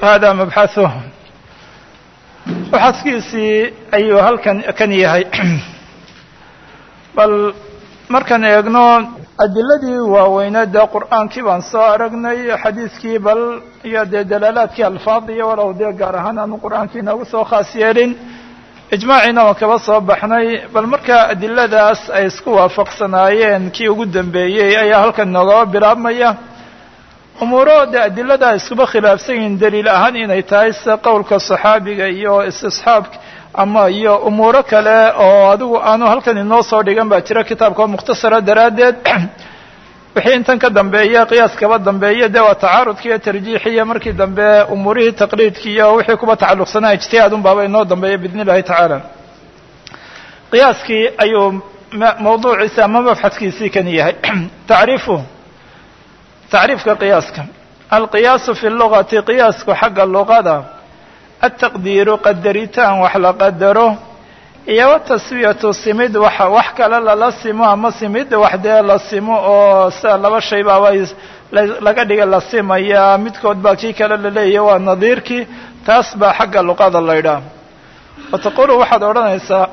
hada mabxaثuh mabxadkiisii ayuu halkan kan yahay bal markaan eegno adiladii waaweyneed dee qur'aankii baan soo aragnay xadiidkii bal iyo dee dalaalaadkii alfaadiya walow dee gaar ahaan aanu qur'aankii inoogu soo khaas yeelin ijmaaciina waan kaba soo baxnay bal markaa adiladaas ay isku waafaqsanaayeen kii ugu dambeeyey ayaa halkan noogaba bilaabmaya umuuro dee adilada ay iskuba khilaafsan yihiin daliil ahaan inay tahay sida qowlka saxaabiga iyo istisxaabka ama iyo umuuro kale oo adigu aanu halkan inoo soo dhigan baa jira kitaabka oo mukhtasara daraaddeed wixii intan ka dambeeya qiyaas kaba dambeeya dee waa tacaarudki iyo tarjiixiya markii dambe umuurihii taqliidki iyo wixii kuba tacalluqsanaa ijtihaad un baaba inoo dambeeya biidn illahi tacaala qiyaaskii ayuu mawduuciisi ama mabxadkiisii kan yahay tacriifu tacriifka qiyaaska alqiyaasu fi lugati qiyaasku xagga luqada altaqdiiru qadaritaan wax la qadaro iyo wataswiyatu simid wax wax kale lala simo ama simid wax dee la simo oo sida laba shay baaba laga dhiga la simaya midkood baa kii kale laleeyahy waa nadiirkii taas baa xagga luqada la ydhaah wa taqulu waxaad odhanaysaa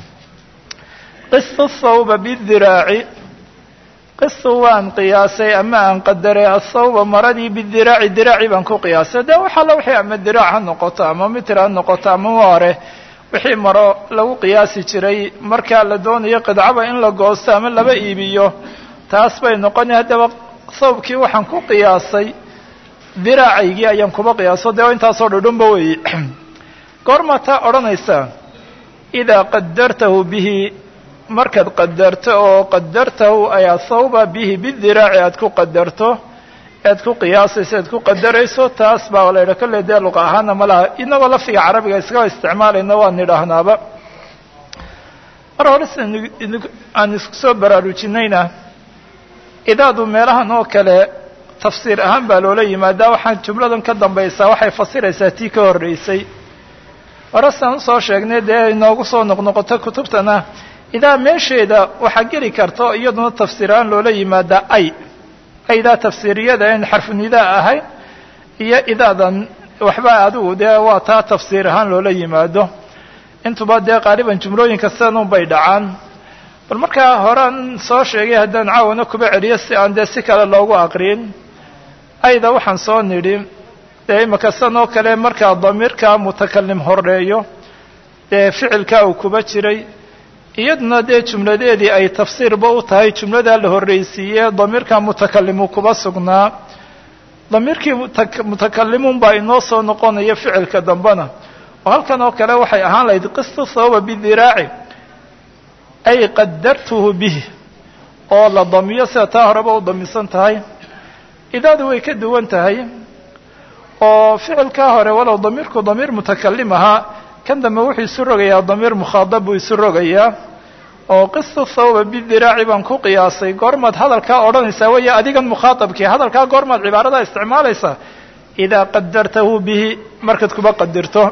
qisu thawba bidiraaci qisu waan qiyaasay ama aan qadaray athawba maradii bidiraaci diraaci baan ku qiyaasay de wax alla wixii ama diraac ha noqoto ama mitir ha noqoto ama hore wixii maro lagu qiyaasi jiray markaa la doonayo qidcaba in la goosto ama laba iibiyo taas bay noqonay haddaba thawbkii waxaan ku qiyaasay diraacaygii ayaan kuba qiyaaso dee intaasoo dhudhunba weeye goormaa taa odhanaysaa idaa qadartahu bihi markaad qadarto oo qadartahu ayaa thawba bihi bidiraaci aad ku qadarto ead ku qiyaasayso ead ku qadarayso taas baa la yidha kolley dee luqa ahaana ma laha inagoo lafdiga carabiga iskaba isticmaalayno waan nidhaahnaaba mar hore sida aan isku soo baraarujinayna idaadu meelahan oo kale tafsiir ahaan baa loola yimaadaa waxaan jumladan ka dambaysaa waxay fasiraysaa tii ka horreysay hore sidaan usoo sheegnay dee inoogu soo noqnoqoto kutubtana idaa meesheeda waxaa geli karta iyaduna tafsiir ahaan loola yimaadaa ay aydaa tafsiiriyada in xarfunidaa ahayn iyo idaadan waxba adigu dee waa taa tafsiir ahaan loola yimaado intuba dee qaaliban jumlooyinka sidanun bay dhacaan bal markaa horean soo sheegay haddaan caawana kuba celiyo si aan dee si kale loogu aqriin ayda waxaan soo nidhi dee imaka sidan oo kale markaa damiirka mutakalim horeeyo dee ficilkaa uu kuba jiray iyaduna dee jumladeedii ay tafsiirba u tahay jumladaa la horreysiiye damiirka mutakalimu kuba sugnaa damiirkii mutakalimun baa inoo soo noqonaya ficilka dambena oo halkan oo kale waxay ahaan lahayd qistu thawba bidiraaci ay qadartuhu bih oo la damiyo sida taa horeba u damisan tahay idaadu way ka duwan tahay oo ficilkaa hore walow damiirku damiir mutakalim ahaa kan dambe wuxuu isu rogayaa damiir mukhaadab buu isu rogayaa oo qistu thawba bidiraaci baan ku qiyaasay goormaad hadalkaa odhanaysaa weeye adigan mukhaatabkii hadalkaa goormaad cibaaradaa isticmaalaysaa idaa qadartahu bihi markaad kuba qadirto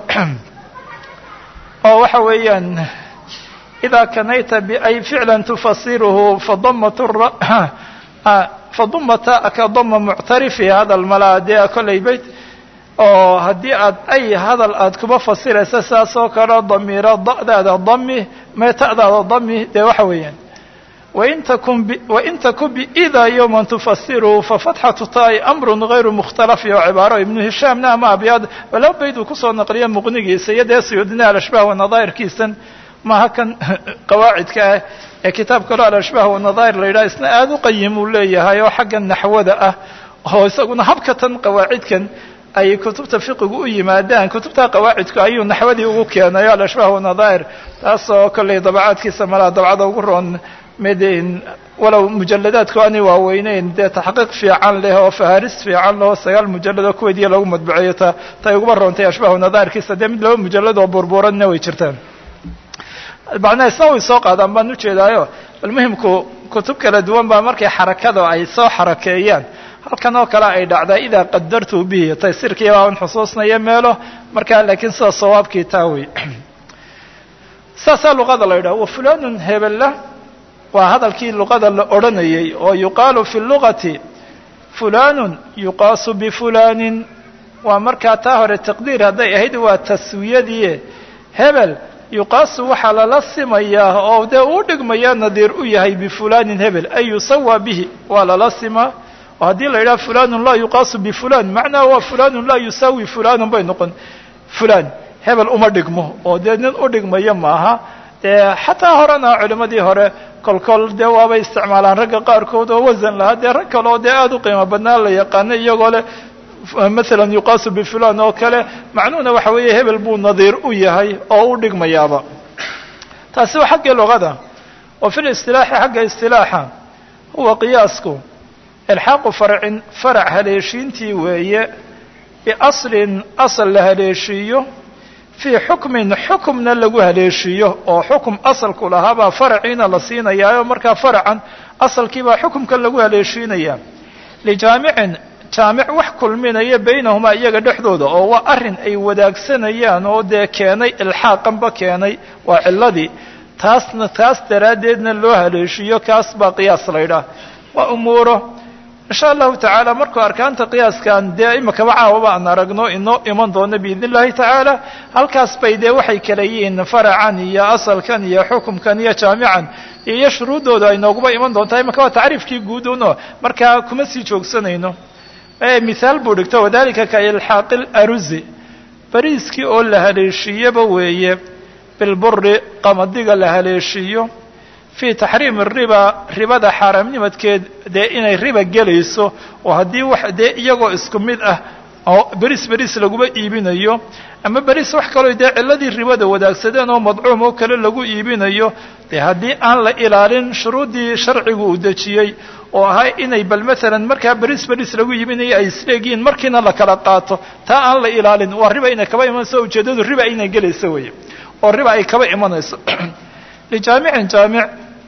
oo waxa weeyaan idaa kanayta biay ficlan tufasiruhu fadamat fadumata ka dama muctarifi hadal malaa dee kollay bayt oo haddii aad ay hadal aad kuba fasiraysa sidaas oo kale damiiro da'daada dami meeta'daada dami dee waxa weeyaan wain takun wain takun biida yowman tufasiruhu fafatxatu taai amrun gayru mukhtalafi oo cibaaro ibnu hishaamna ama abyaad laba bayd uu kusoo naqliya muqnigiisa iyo dee suyuudina alashbaah wanadaahirkiisan maha kan qawaacidka ah ee kitaab kaloo alashbaah wanadaahir la yidhaha isna aada u qayim uu leeyahay oo xagga naxwada ah oo isaguna habkatan qawaacidkan ay kutubta fiqigu u yimaadaan kutubta qawaacidku ayuu naxwadii ugu keenayo alashbaah wanadaahir taasoo kollay dabacaadkiisa malaa dabcada ugu roon mid walow mujaladaadku aanay waaweyneyn dee taxqiiq fiican leh oo faharis fiican leh oo sagaal mujalladoo kuweydiya lagu madbuceeyo ta tay uguba roontay ashbaah wanadaahirkiisa dee mid laba mujalad oo burburanna way jirtaan macnaha isna way soo qaadaan baan ujeedaayo bal muhimku kutub kala duwan baa markay xarakada ay soo xarakeeyaan halkan oo kale ay dhacdaa idaa qadartu bihi taysirkii baaban xusuusnaya meelo markaa laakiin sida sawaabkii taa wey saasaa luqada la yidhaha wa fulanun hebella waa hadalkii luqada la odhanayay oo yuqaalu fi lugati fulanun yuqaasu bifulanin waa markaa taa hore taqdiir hadday ahayd waa taswiyadii hebel yuqaasu waxaa lala simayaa oo dee uu dhigmaya nadiir u yahay bifulanin hebel ay yusawa bihi waa lala simaa oo haddii la yidhaha fulanun laa yuqaasu bifulan macnaha waa fulanun laa yusaawi fulanun bay noqon fulan hebel uma dhigmo oo dee nin u dhigmaya maaha dee xataa horena culimmadii hore kolkol dee waabay isticmaalaan ragga qaarkood oo wasan lahaa dee rag kale oo dee aada u qiimo badnaa la yaqaano iyagoo leh masalan yuqaasu bifulan oo kale macnuhuna waxa weeye hebel buu nadiir u yahay oo u dhigmayaaba taasi waa xaggii luqada wa fi listilaaxi xagga istilaaxa huwa qiyaasku ilxaaqu farcin farac haleeshiintii weeye biaslin asal la haleeshiiyo fii xukmin xukumna lagu haleeshiiyo oo xukum asalku lahaabaa faraciina la siinayaayo markaa faracan asalkiibaa xukumka lagu haleeshiinaya lijaamicin jaamic wax kulminaya baynahumaa iyaga dhexdooda oo waa arrin ay wadaagsanayaan oo dee keenay ilxaaqanba keenay waa ciladii taasna taas daraaddeedna loo haleeshiiyo kaas baa qiyaas laydhaah waa umuuro insha allahu tacaala markuu arkaanta qiyaaskan dee imakaba caawaba aan aragno inoo iman doono biidn illahi tacaala halkaas bay dee waxay kala yihiin faracan iyo asalkan iyo xukumkan iyo jaamican iyo shuruuddooda ay nooguba iman doontaa imaka waa tacriifkii guud uno markaa kuma sii joogsanayno mithaal buu dhigto wadalika ka ilxaaqi laruzi bariiskii oo la haleeshiiyeba weeye bilburi qamadiga la haleeshiiyo fii taxriimi riba ribada xaaraamnimadkeed dee inay riba gelayso oo haddii wax dee iyagoo isku mid ah oo beris beris laguma iibinayo ama beris wax kaloo dee ciladii ribada wadaagsadeen oo madcuum oo kale lagu iibinayo dee haddii aan la ilaalin shuruuddii sharcigu uu dejiyey oo ahaa inay bal maalan markaa beris beris lagu iibinayo ay isleegihiin markiina la kala qaato taa aan la ilaalin waa riba inay kaba imanayso ujeeddadu riba inay gelayso weeye oo riba ay kaba imanayso lijaamicin jaamic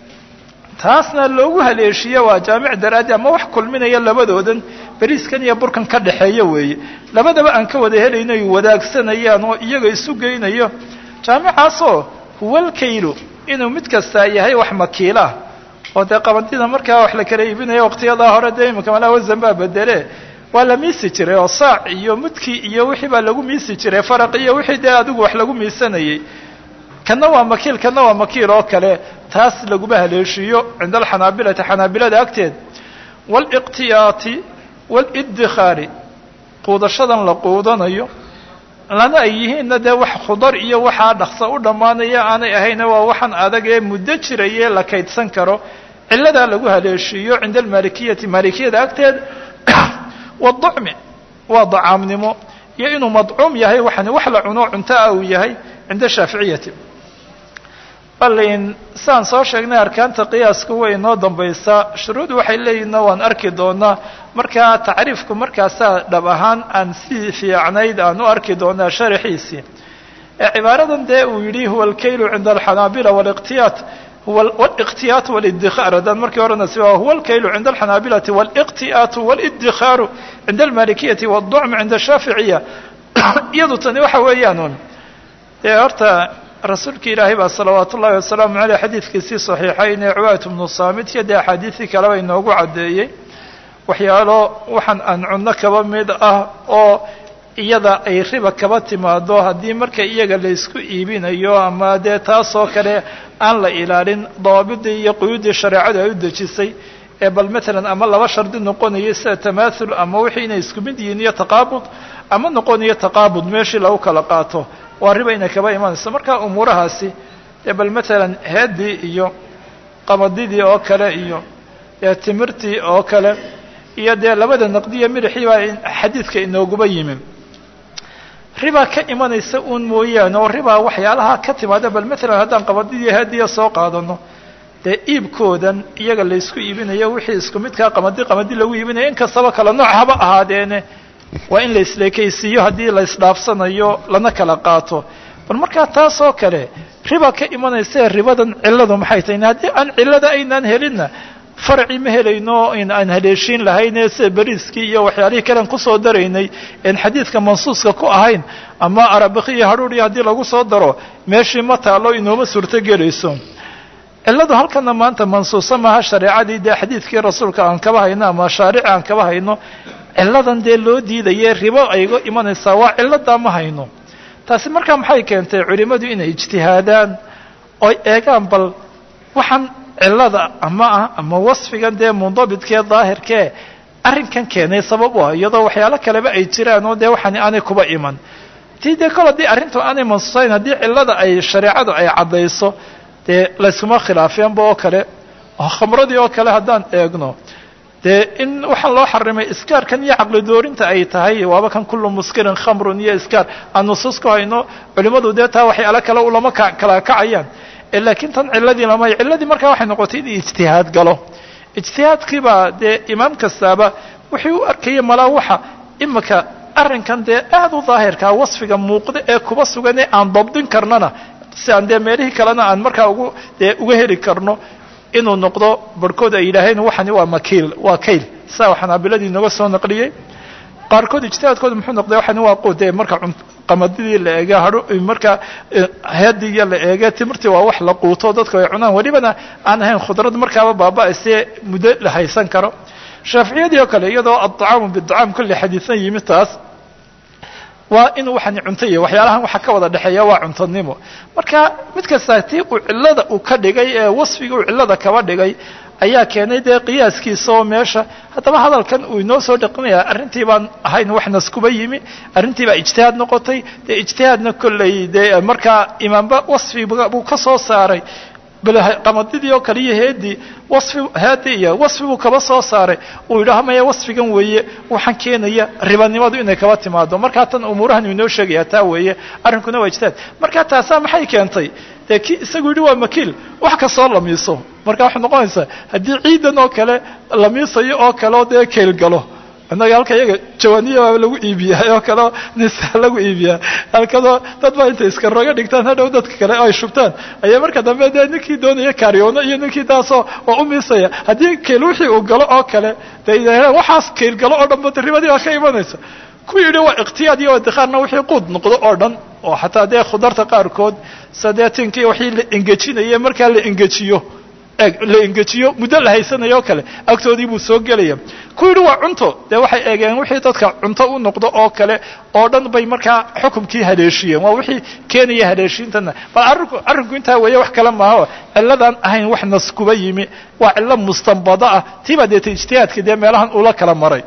taasna loogu haleeshiye waa jaamic daraaddi ama wax kulminaya labadoodan beriiskan iyo burkan ka dhexeeya weeye labadaba aan ka wada helayno ay wadaagsanayaan oo iyaga isu geynayo jaamicaasoo huwalkaylu inuu mid kastaa yahay wax makiilah oo dee qabadida markaa wax la kala iibinaya waqtiyadaa hore dee imika malaa wasan baa bedele waa la miisi jiray oo saac iyo mudki iyo wixii baa lagu miisi jiray faraq iyo wixii dee adigu wax lagu miisanayay kana waa makiil kana waa makiil oo kale taas laguma haleeshiiyo cinda alxanaabilati xanaabilada agteed waaliqtiyaati waalidikhaari quudashadan la quudanayo lana ay yihiinna dee wax khudar iyo waxaa dhaqsa u dhammaanaya aanay ahayna waa waxaan adag ee muddo jiraye la kaydsan karo ciladaa lagu haleeshiiyo cinda almalikiyati maalikiyada agteed waducmi waa dacaamnimo iyo inuu madcuum yahay waxani wax la cuno cunto ah uu yahay cinda shaaficiyati balin saan soo sheegnay arkaanta qiyaasku way inoo dambaysaa shuruud waxay leeyihinna waan arki doonaa markaa tacriifku markaasaa dhab ahaan aan si fiicnayd aan u arki doonaa sharaxiisii ee cibaaradan dee uu yidhi huwa alkaylu cinda alxanaabila waliqtiyaat waliqtiyaat walidikhaar haddaan markii horena si huwa alkaylu cinda alxanaabilati waliqtiyaatu waliddikhaaru cinda almalikiyati waducm cinda ashaaficiya iyadu tani waxa weeyaan dee horta rasuulka ilaahay baa salawaat ullahi wasalaamu caleyh xadiidkiisii saxiixayn ee cubaat bnu saamit iyo dee axaadiisii kaleba inoogu caddeeyey waxyaalo waxaan aan cunno kaba mid ah oo iyada ay riba kaba timaado haddii marka iyaga la isku iibinayo ama dee taasoo kale aan la ilaalin dawaabidii iyo quyuuddii shareecadu ay u dejisay ee bal matalan ama laba shardi noqonaya sida tamaathul ama wixii inay isku mid yihiin iyo taqaabud ama noqonayo taqaabud meeshii lagu kala qaato waa riba inay kaba imanayso marka umuurahaasi dee bal matalan heeddii iyo qamadidii oo kale iyo dee timirtii oo kale iyo dee labada naqdiya midixii baa xadiidka inooguba yimi ribaa ka imanaysa uun mooyaane oo ribaa waxyaalaha ka timaada bal matalan haddaan qabadidii heediya soo qaadano dee iibkoodan iyaga la ysku iibinayo wixii isku midkaa qamadi qamadi lagu iibinayo in kastaba kala nooc haba ahaadeene waa in la isleekaysiiyo haddii la isdhaafsanayo lana kala qaato bal markaa taas oo kale riba ka imanaysae ribadan cilladu maxay tahay haddii aan cillada aynaan helinna farci ma helayno in aan haleeshiin lahayne sida beriiskii iyo waxyaalihii kalean kusoo daraynay en xadiidka mansuuska ku ahayn ama arabiki iyo hadhuudhii haddii lagu soo daro meeshii ma taalo inooma suurto gelayso cilladu halkana maanta mansuusa maaha shareecadii dee xadiidkii rasuulka aan kaba hayno ama shaarici aan kaba hayno cilladan dee loo diidaye ribo ayga imanaysaa waa cilladaa ma hayno taasi markaa maxay keentay culimmadu inay ijtihaadaan oy eegaan bal waxaan cillada ama ah ama wasfigan dee mundabidkee daahirkee arrinkan keenay sabab u ah iyadoo waxyaalo kaleba ay jiraan oo dee waxaani aanay kuba iman tii dee kol haddii arrintu aanay mansuusayn haddii cillada ay shareecadu ay caddayso dee layskuma khilaafeenba oo kale oo khamradii oo kale haddaan eegno dee in waxaa loo xarimay iskaarkan iyo caqli doorinta ay tahay waaba kan kullu muskirin khamrun iyo iskaar aan nusuus ku hayno culimmadu dee taa waxyaalo kale ulama kala kacayaan laakiin tan cilladii lamay cilladii markaa waxay noqotay in ijtihaad galo ijtihaadkiibaa dee imaam kastaaba wuxuu u arkayay malaa waxa imika arrinkan dee aada u daahirkaa wasfiga muuqda ee kuba sugan ee aan dabdin karnana si aan dee meelihii kalena aan markaa ugu dee uga heli karno inuu noqdo barhkood ay yidhaaheen waxani waa makiil waa kayl saa xanaabiladii nooga soo naqliyey qaarkood ijtihaadkooda muxuu noqday waxani waa quud ee marka qamadidii la eega hadho marka headiiya la eege timirtii waa wax la quuto dadku ay cunaan welibana aan ahayn khudrad markaaba baaba-aysee muddo la haysan karo shaaficiyadii oo kale iyadoo adacaamu bidacaam kulli xadiisan yimi taas waa inuu waxani cunto yahay waxyaalahan waxa ka wada dhexeeya waa cuntonimo marka mid kasta tii uu cillada uu ka dhigay ee wasfiga uu cillada kaba dhigay ayaa keenay dee qiyaaskiisa oo meesha haddaba hadalkan uu inoo soo dhaqinaya arrintii baan ahayn wax naskuba yimi arrintii baa ijtihaad noqotay dee ijtihaadna kolley dee markaa imaamba wasfi buu ka soo saaray bal qamadidii oo kale iyo heedii wasfi heedi iyo wasfi buu kaba soo saaray uu yidhaaho maya wasfigan weeye waxaan keenaya ribanimadu inay kaba timaado markaa tan umuurahan inoo sheegaya taa weeye arrinkuna waa ijtihaad markaa taasaa maxay keentay dee ki isagu yidhi waa makiil wax kastoo lamiiso marka waxay noqonaysaa haddii ciidan oo kale lamiisayo oo kale oo dee keyl galo innaga halka iyaga jawaniya waa lagu iibiyaa oo kaleo nisa lagu iibiyaa halkadoo dad baa intay iska roga dhigtaan hadhow dadka kale ay shubtaan ayaa marka dambe dee ninkii doonaya kaariyoono iyo ninkii taasoo oo u miisaya haddii keyl wixii uu galo oo kale dee waxaas keyl galo oo dhan ba ribadii baa ka imanaysa ku yidhi waa ikhtiyaad iyo wadikaarna wixii quud noqdo oo dhan oo xataa dee khudarta qaarkood sadeetinkii wixii la engejinaya markaa la engejiyo la engejiyo muddo la haysanayo oo kale agtoodii buu soo gelaya ku yidhi waa cunto dee waxay eegeen wixii dadka cunto u noqdo oo kale oo dhan bay markaa xukumkii haleeshiyeen waa wixii keenaya haleeshiintana bal arrinku arrinku intaa weeye wax kale maaho cilladan ahayn wax nas kuba yimi waa cillo mustanbado ah tiibaa deeta ijtihaadka dee meelahan ula kala maray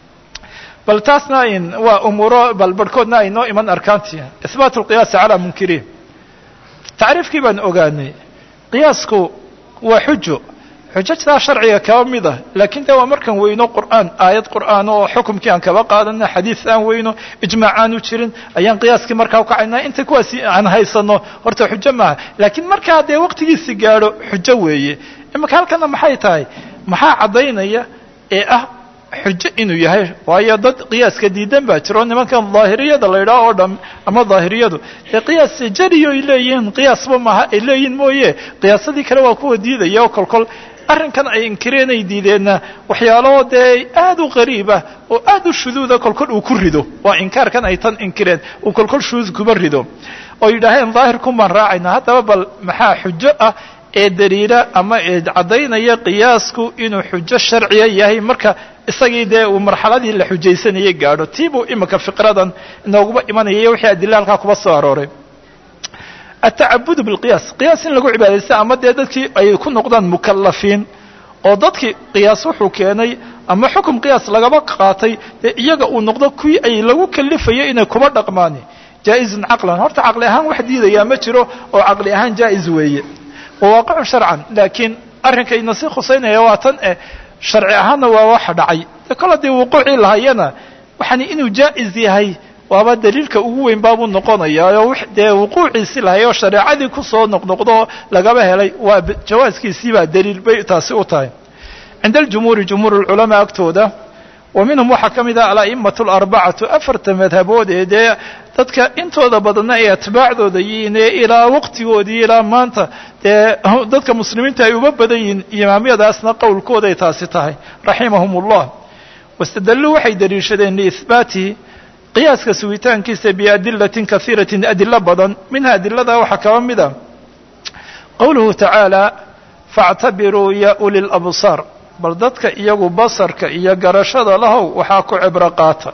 bal taasna waa umuuro bal barhkoodna ay noo iman arkaantii ihbaat lqiyaasi calaa munkiriin tacriifkii baan ogaanay qiyaasku waa xujo xujajtaa sharciga kaba mid ah laakiin de waa markaan weyno qur'aan aayad qur'aan oo xukumkii aan kaba qaadana xadiis aan weyno ijmaac aanu jirin ayaan qiyaaskii markaa ukacaynaa inta kuwaasi aan haysano horta xujo maaha laakiin markaa dee waqtigiisi gaadho xujo weeye imaka halkana maxay tahay maxaa caddaynaya ee ah xujo inuu yahay waayo dad qiyaaska diidan baa jiro nimankan daahiriyada la yidhaho oo dham ama daahiriyadu dee qiyaas jariyo ay leeyihiin qiyaasba maaha ay leeyihin mooye qiyaasadii kale waa kuwa diidaya oo kolkol arrinkan ay inkireen ay diideenna waxyaalo dee aad u qariib ah oo aad u shuduuda kolkol uu ku rido waa inkaarkan ay tan inkireen uu kolkol shuduud kuba rido oo yidhaaheen daahirkun baan raacayna haddaba bal maxaa xujo ah ee daliila ama ee caddaynaya qiyaasku inuu xujo sharciya yahay marka isagii dee uu marxaladii la xujaysanayay gaadho tii buu imika fiqradan inooguba imanayay wixii adila halkaa kuba soo arooray atacabudu bilqiyaas qiyaas in lagu cibaadaysta ama dee dadkii ay ku noqdaan mukalafiin oo dadkii qiyaas wuxuu keenay ama xukum qiyaas lagaba qaatay dee iyaga uu noqdo kuwii ay lagu kalifayo inay kuba dhaqmaan jaa-izun caqlan horta caqli ahaan wax diidayaa ma jiro oo caqli ahaan jaa-is weeye wawaaqicun sharcan laakiin arrinkayna si khusaynaya waa tan eh sharci ahaanna waa waxa dhacay de kol haddii wuquucii lahayana waxani inuu jaa-is yahay waaba daliilka ugu weyn baabuu noqonayaa oo dee wuquuciisi lahay oo shareecadii kusoo noqnoqdo lagaba helay waa jawaaskiisiibaa daliil bay taasi u tahay cinda aljumhuuri jumhuur lculamaa agtooda wa minhum waxaa ka mid ah ala'imatu alarbacatu afarta madhabood ee dee dadka intooda badanna ay atbaacdooda yihiin ee ilaa waqtigoodii ilaa maanta dee dadka muslimiinta ay uba badan yihiin imaamyadaasna qowlkooday taasi tahay raximahum ullah wastadalluu waxay daliishadeen liihbaatihi qiyaaska sugitaankiisa biadilatin kaiiratin adilo badan minha adilada waxaa kaba mid a qowluhu tacaala faactabiruu ya uli labsaar bal dadka iyagu basarka iyo garashada lahow waxaa ku cibro qaata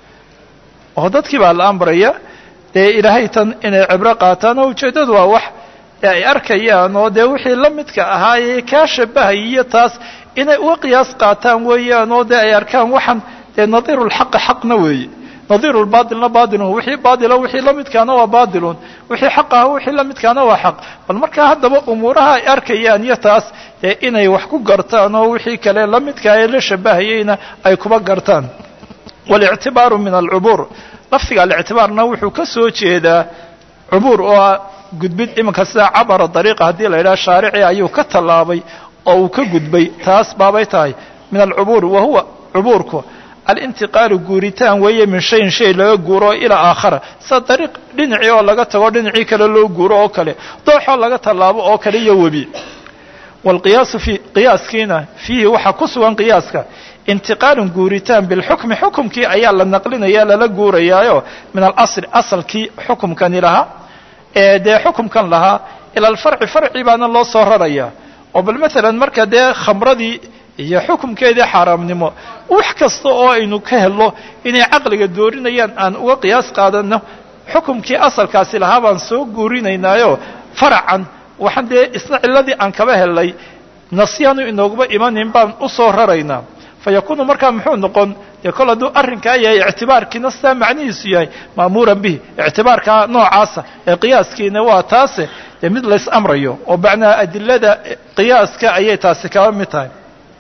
oo dadkii baa la amraya dee ilaahay tan inay cibro qaataan oo ujeeddadu waa wax ee ay arkayaan oo dee wixii la midka ahaayee kaa shabahaya iyo taas inay uga qiyaas qaataan weeyaan oo dee ay arkaan waxaan dee nadiirulxaqi xaqna weeye nadiirulbaatilna baatilun wixii baatila wixii la midkaana waa baatilun wixii xaq aha wixii la midkaana waa xaq bal markaa haddaba umuuraha ay arkayaan iyo taas dee inay wax ku gartaan oo wixii kale la midkaa ee la shabahayeyna ay kuba gartaan walictibaaru min alcubuur lafdiga alictibaarna wuxuu ka soo jeedaa cubuur oo ah gudbid iminka sida cabara dariiqa haddii la yidhaha shaarici ayuu ka tallaabay oo uu ka gudbay taas baabay tahay min alcubuur wa huwa cubuurku alintiqaalu guuritaan weeye min shayin shay laga guuro ilaa aakhara sida dariiq dhinacii oo laga tago dhinacii kale loo guuro oo kale dooxoo laga tallaabo oo kale iyo webi waalqiyaasu fi qiyaaskiina fiihi waxaa ku sugan qiyaaska intiqaalun guuritaan bilxukmi xukumkii ayaa la naqlinaya lala guurayaayo min alasli asalkii xukumkani lahaa ee dee xukumkan lahaa ila alfarci farci baana loo soo raraya oo bal maalan marka dee khamradii iyo xukumkeedii xaaraamnimo wax kasta oo aynu ka helno inay caqliga doorinayaan aan uga qiyaas qaadano xukumkii asalkaasi lahaa baan soo guurinaynaayo faracan waxaan dee isna ciladii aan kaba helnay nasyaanu inooguma imanin baan u soo raraynaa fa yakuunu markaa muxuu noqon dee kol hadduu arrinkaa yahay ictibaarkiina sidaa macnihiisu yahay ma'muuran bihi ictibaarkaa noocaasa ee qiyaaskiina waa taase dee mid lays amrayo oo macnaa adilada qiyaaska ayay taasi kaba mid tahay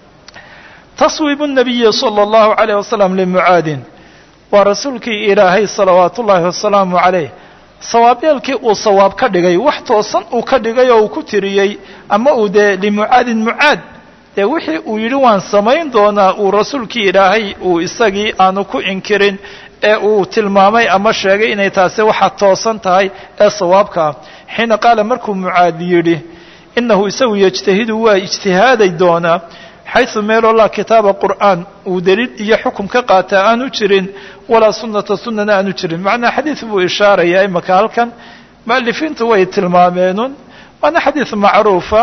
taswiibu nabiyi sala allahu calayh wasalam limucaadin waa rasuulkii ilaahay salawaatu ullaahi wasalaamu calayh sawaabyeelkii uu sawaab ka dhigay wax toosan uu ka dhigay oo uu ku tiriyey ama uu dee limucaadin mucaad dee wixii uu yidhi waan samayn doonaa uu rasuulkii ilaahay uu isagii aanu ku inkirin ee uu tilmaamay ama sheegay inay taasi waxa toosan tahay ee sawaabka ah xiina qaala markuu mucaad yidhi inahu isagu yejtahidu waa ijtihaaday doonaa xaysu meeloo laa kitaaba qur'aan uu daliil iyo xukum ka qaataa aanu jirin walaa sunnata sunnana aanu jirin macnaa xadiid buu ishaarayaa imaka halkan mu'alifiintu way tilmaameenun waana xadiid macruufa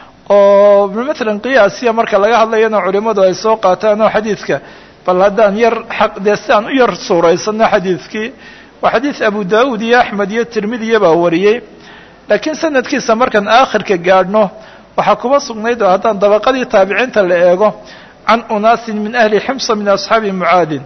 oo maalan qiyaasiya marka laga hadlayana culimmadu ay soo qaataan oo xadiidka bal haddaan yar xaq dee si aan u yar suuraysano xadiidkii waa xadiid abu daa'uud iyo axmed iyo tirmidiya baa wariyey laakiin sanadkiisa markaan aakhirka gaadhno waxaa kuma sugnayd oo haddaan dabaqadii taabiciinta la eego can unaasin min ahli ximsa min asxaabi mucaadin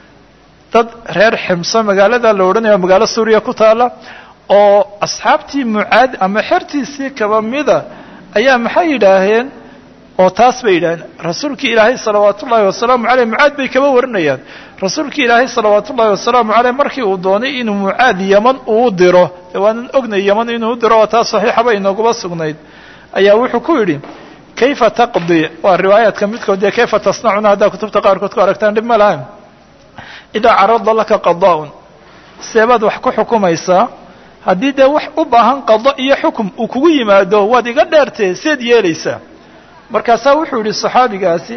dad reer ximso magaalada la odhanayo magaalo suuriya ku taala oo asxaabtii mucaad ama xertiisii kaba mida ayaa maxay yidhaaheen oo taas bay yidhaaheen rasuulkii ilaahay salawaat ullaahi wasalaamu caleyh mucaad bay kaba warinayaan rasuulkii ilaahay salawaat ullaahi wasalaamu caleyh markii uu doonay inuu mucaad yaman uu diro dee waanan ognay yaman inuu diro oo taas saxiixaba inooguba sugnayd ayaa wuxuu ku yidhi kayfa taqdi waa riwaayaadka midkood dee kayfa tasnacuna haddaa kutubta qaarkood ku aragtaan dhib ma lahayn idaa carada laka qada'un seebaad wax ku xukumaysaa haddii dee wax u baahan qado iyo xukum uu kugu yimaado waad iga dheertee seed yeelaysaa markaasaa wuxuu yidhi saxaabigaasi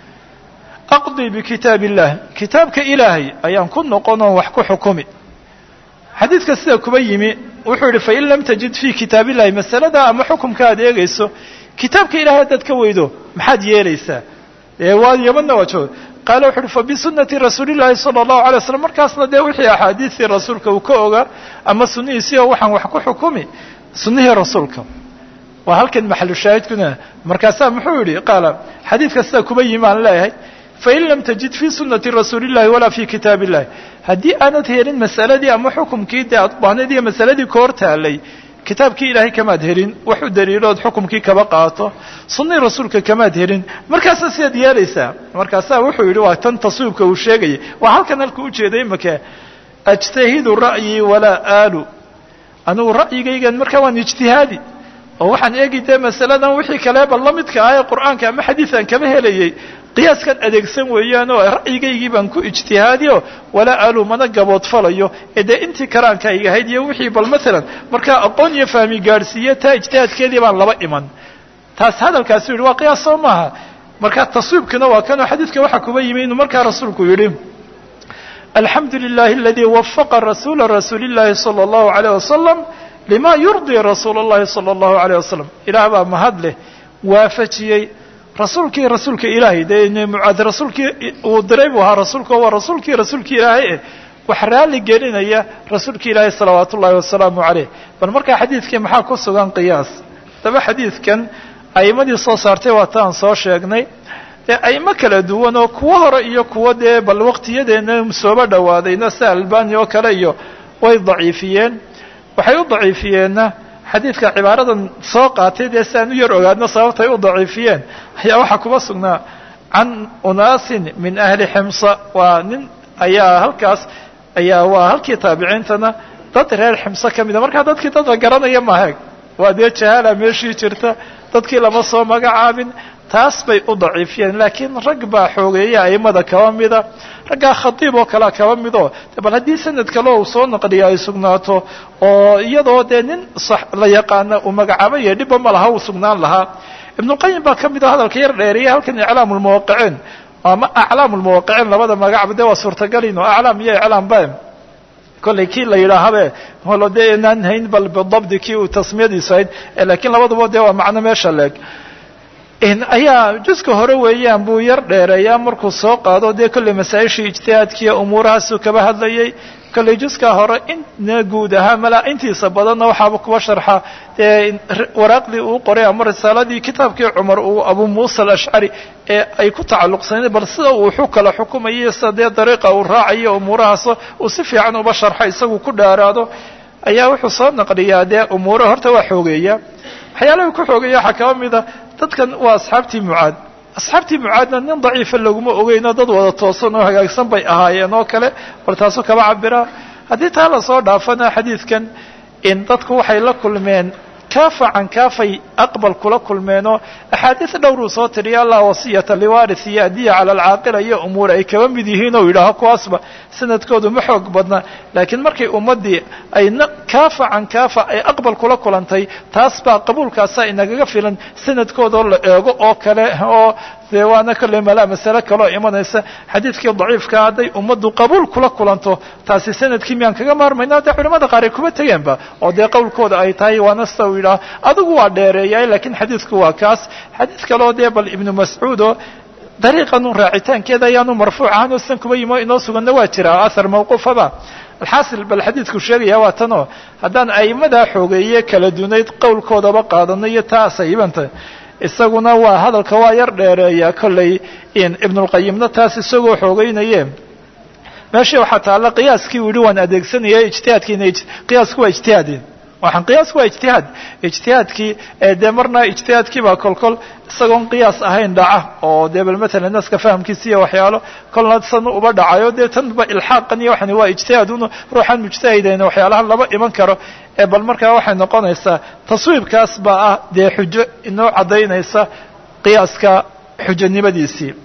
aqdii bikitaab illah kitaabka ilaahay ayaan ku noqonoo wax ku xukumi xadiidka sida kuba yimi wuxuu yidhi fain lam tajid fii kitaab illahi masalada ama xukumka aad eegayso kitaabka ilahay haddaad ka weydo maxaad yeelaysaa dee waa yamanna waa joog qaala wuxu uhi fabisunati rasuuli llahi sala allahu alay waslam markaasna dee wixii axaadiistii rasuulka uu ka ogaa ama sunnihiisii oo waxaan wax ku xukumi sunnihii rasuulka waa halkan maxalu shaahidkuna markaasaa muxuu yidhi qaala xadiidka sida kuba yimi aan leeyahay fain lam tajid fii sunati rasuuli illahi walaa fii kitaab illahi haddii aanad helin masaladii ama xukumkii dee aad ubaahnad iyo masaladii ka hor taalay kitaabkii ilaahay kamaad helin wax u daliilood xukumkii kaba qaato sunnii rasuulka kamaad helin markaasa sidaad yeelaysaa markaasaa wuxuu yidhi waa tan taswiibka uu sheegayay waa halkan halka ujeeday imaka ajtahidu ra'yii walaa aalu anigu ra'yigaygan markaa waan ijtihaadi oo waxaan eegi dee masaladan wixii kaleeba la midka ah ee qur'aanka ama xadiisan kaba helayay qiyaaskan adeegsan weeyaan oo ra'yigaygii baan ku ijtihaadiyo walaa aalu mana gaboodfalayo ee dee intii karaankayga ahayd iyo wixii bal maalan markaa aqoon iyo fahmi gaadhsiiye taa ijtihaadkeedii baan laba iman taas hadalkaasu yidhi waa qiyaas soo maaha markaa taswiibkina waa kanoo xadiidka waxaa kuba yimi inuu markaa rasuulku yidhi alxamdu lilahi aladii wafaqa rasuula rasuuli llahi sala allahu alayh wasalam lima yurdii rasuula اllahi salى اllahu alayh wasalam ilaah baa mahad leh waafajiyey rasuulkii rasuulka ilaahay dee mucaad rasuulkii uu diray buu ahaa rasuulka waa rasuulkii rasuulka ilaahay eh wax raalli gelinaya rasuulka ilaahay salawaat ullaahi wasalaamu caleyh bal markaa xadiidkii maxaa ku sugan qiyaas daba xadiidkan a'imadii soo saartay waa taan soo sheegnay dee a'imo kala duwan oo kuwo hore iyo kuwo dee bal waqtiyadeena sooba dhawaadayna sida albani oo kale iyo way daciifiyeen waxay u daciifiyeenna xadiidka cibaaradan soo qaatay dee si aan u yar ogaadno sababtay u daciifiyeen ayaa waxaa kuma sugnaa can unaasin min ahli ximsa waa nin ayaa halkaas ayaa waa halkii taabiciintana dad reer ximso ka mida markaa dadkii dad la garanaya mahaeg waa dee jahaala meeshii jirta dadkii lama soo magacaabin taas bay u daciifiyeen laakiin rag baa xoogeeya aimada kaba mida raggaa khadiib oo kalea kaba mido bal haddii sanad kale uu soo naqliya ay sugnaato oo iyadoo dee nin la yaqaana uu magacaabaya dhibba ma laha uu sugnaan lahaa ibnuqayim baa ka mid oo hadalka yar dheeriya halkan iclaamu lmuwaqiciin ama aclaamu lmuwaqiciin labada magacba dee waa suurtagalin oo aclaam iyo iclaam ba kollay kii la yidhaahabe holo dee inaan hayn bal bidabdi kii uu tasmiyadiisu hayd lakiin labaduba dee waa macno meesha leeg ayaa juska hore weeyaan buu yar dheereeyaa markuu soo qaado dee kollay masaa-ishii ijtihaadkiiyo umuurahaasuu kaba hadlayay kollay juskaa hore ina guud ahaa malaa intiisa badanna waxaaba kuba sharxa dee waraaqdii uu qoray ama risaaladii kitaabkii cumar uu abu muusa alashcari ee ay ku tacalluqsanayd bal sida uu xu kala xukumayo sida dee dariiqa uu raacayo umuurahaas uu si fiican uba sharxa isagu ku dhaaraado ayaa wuxuu soo naqliyaa dee umuura horta waa xoogeeya waxyaalaha ku xoogeeya waxaa kaba mida dadkan waa asxaabtii mucaad asxaabtii mucaadna nin daciifa laguma ogeyno dad wada toosan oo hagaagsan bay ahaayeen oo kale bal taasuu kaba cabiraa haddii taa lasoo dhaafana xadiidkan in dadku waxay la kulmeen kaafa can kaafay aqbal kula kulmeenoo axaadiis dhowruu soo tiriya allah wasiyata liwaris iyo adiya cala alcaaqila iyo umuur ay kaba mid yihiin oo yidhaaho kuwaasba sanadkoodu ma xoog badna laakiin markay ummaddii ay kaafa can kaafa ay aqbal kula kulantay taas baa qabuulkaasa inagaga filan sanadkoodoo la eego oo kale oo dee waana kolley malaa masale kaloo imanaysa xadiidkii daciifka hadday ummaddu qabuul kula kulanto taasi sanadkii miyaan kaga maarmayna dee culamada qaar ay kuma tegeenba oo dee qowlkooda ay tahay waana sida uu yidhaha adigu waa dheereeyay laakiin xadiidku waa kaas xadiid kaleo dee bal ibnu mascuudo dariiqan un raacitaankeeda ayaanu marfuuc ahaan oo san kuma yimo inoo suganna waa jira ahar mawquufaba alxaasil bal xadiidku sheegaya waa tanoo haddaan a'imadaa xoogeeye kala dunayd qowlkoodaba qaadano iyo taas ayibanta isaguna waa hadalka waa yar dheereeya kollay ibnulqayimna taas isagoo xoogeynaye meeshii waxaa taalla qiyaaskii u yihi waan adeegsanaya ijtihaadkiina qiyaasku waa ijtihaadin waxaan qiyaasku waa ijtihaad ijtihaadkii dee marna ijtihaadkii baa kolkol isagoon qiyaas ahayn dhaca oo dee bal matalan naska fahamkiisa iyo waxyaalo kolna san uba dhacayo dee tanba ilxaaqan iyo waxani waa ijtihaad un ruuxaan mujtahidayn waxyaalaha lama iman karo ee bal markaa waxay noqonaysaa taswiibkaas baa ah dee xujo inoo caddaynaysa qiyaaska xujanimadiisii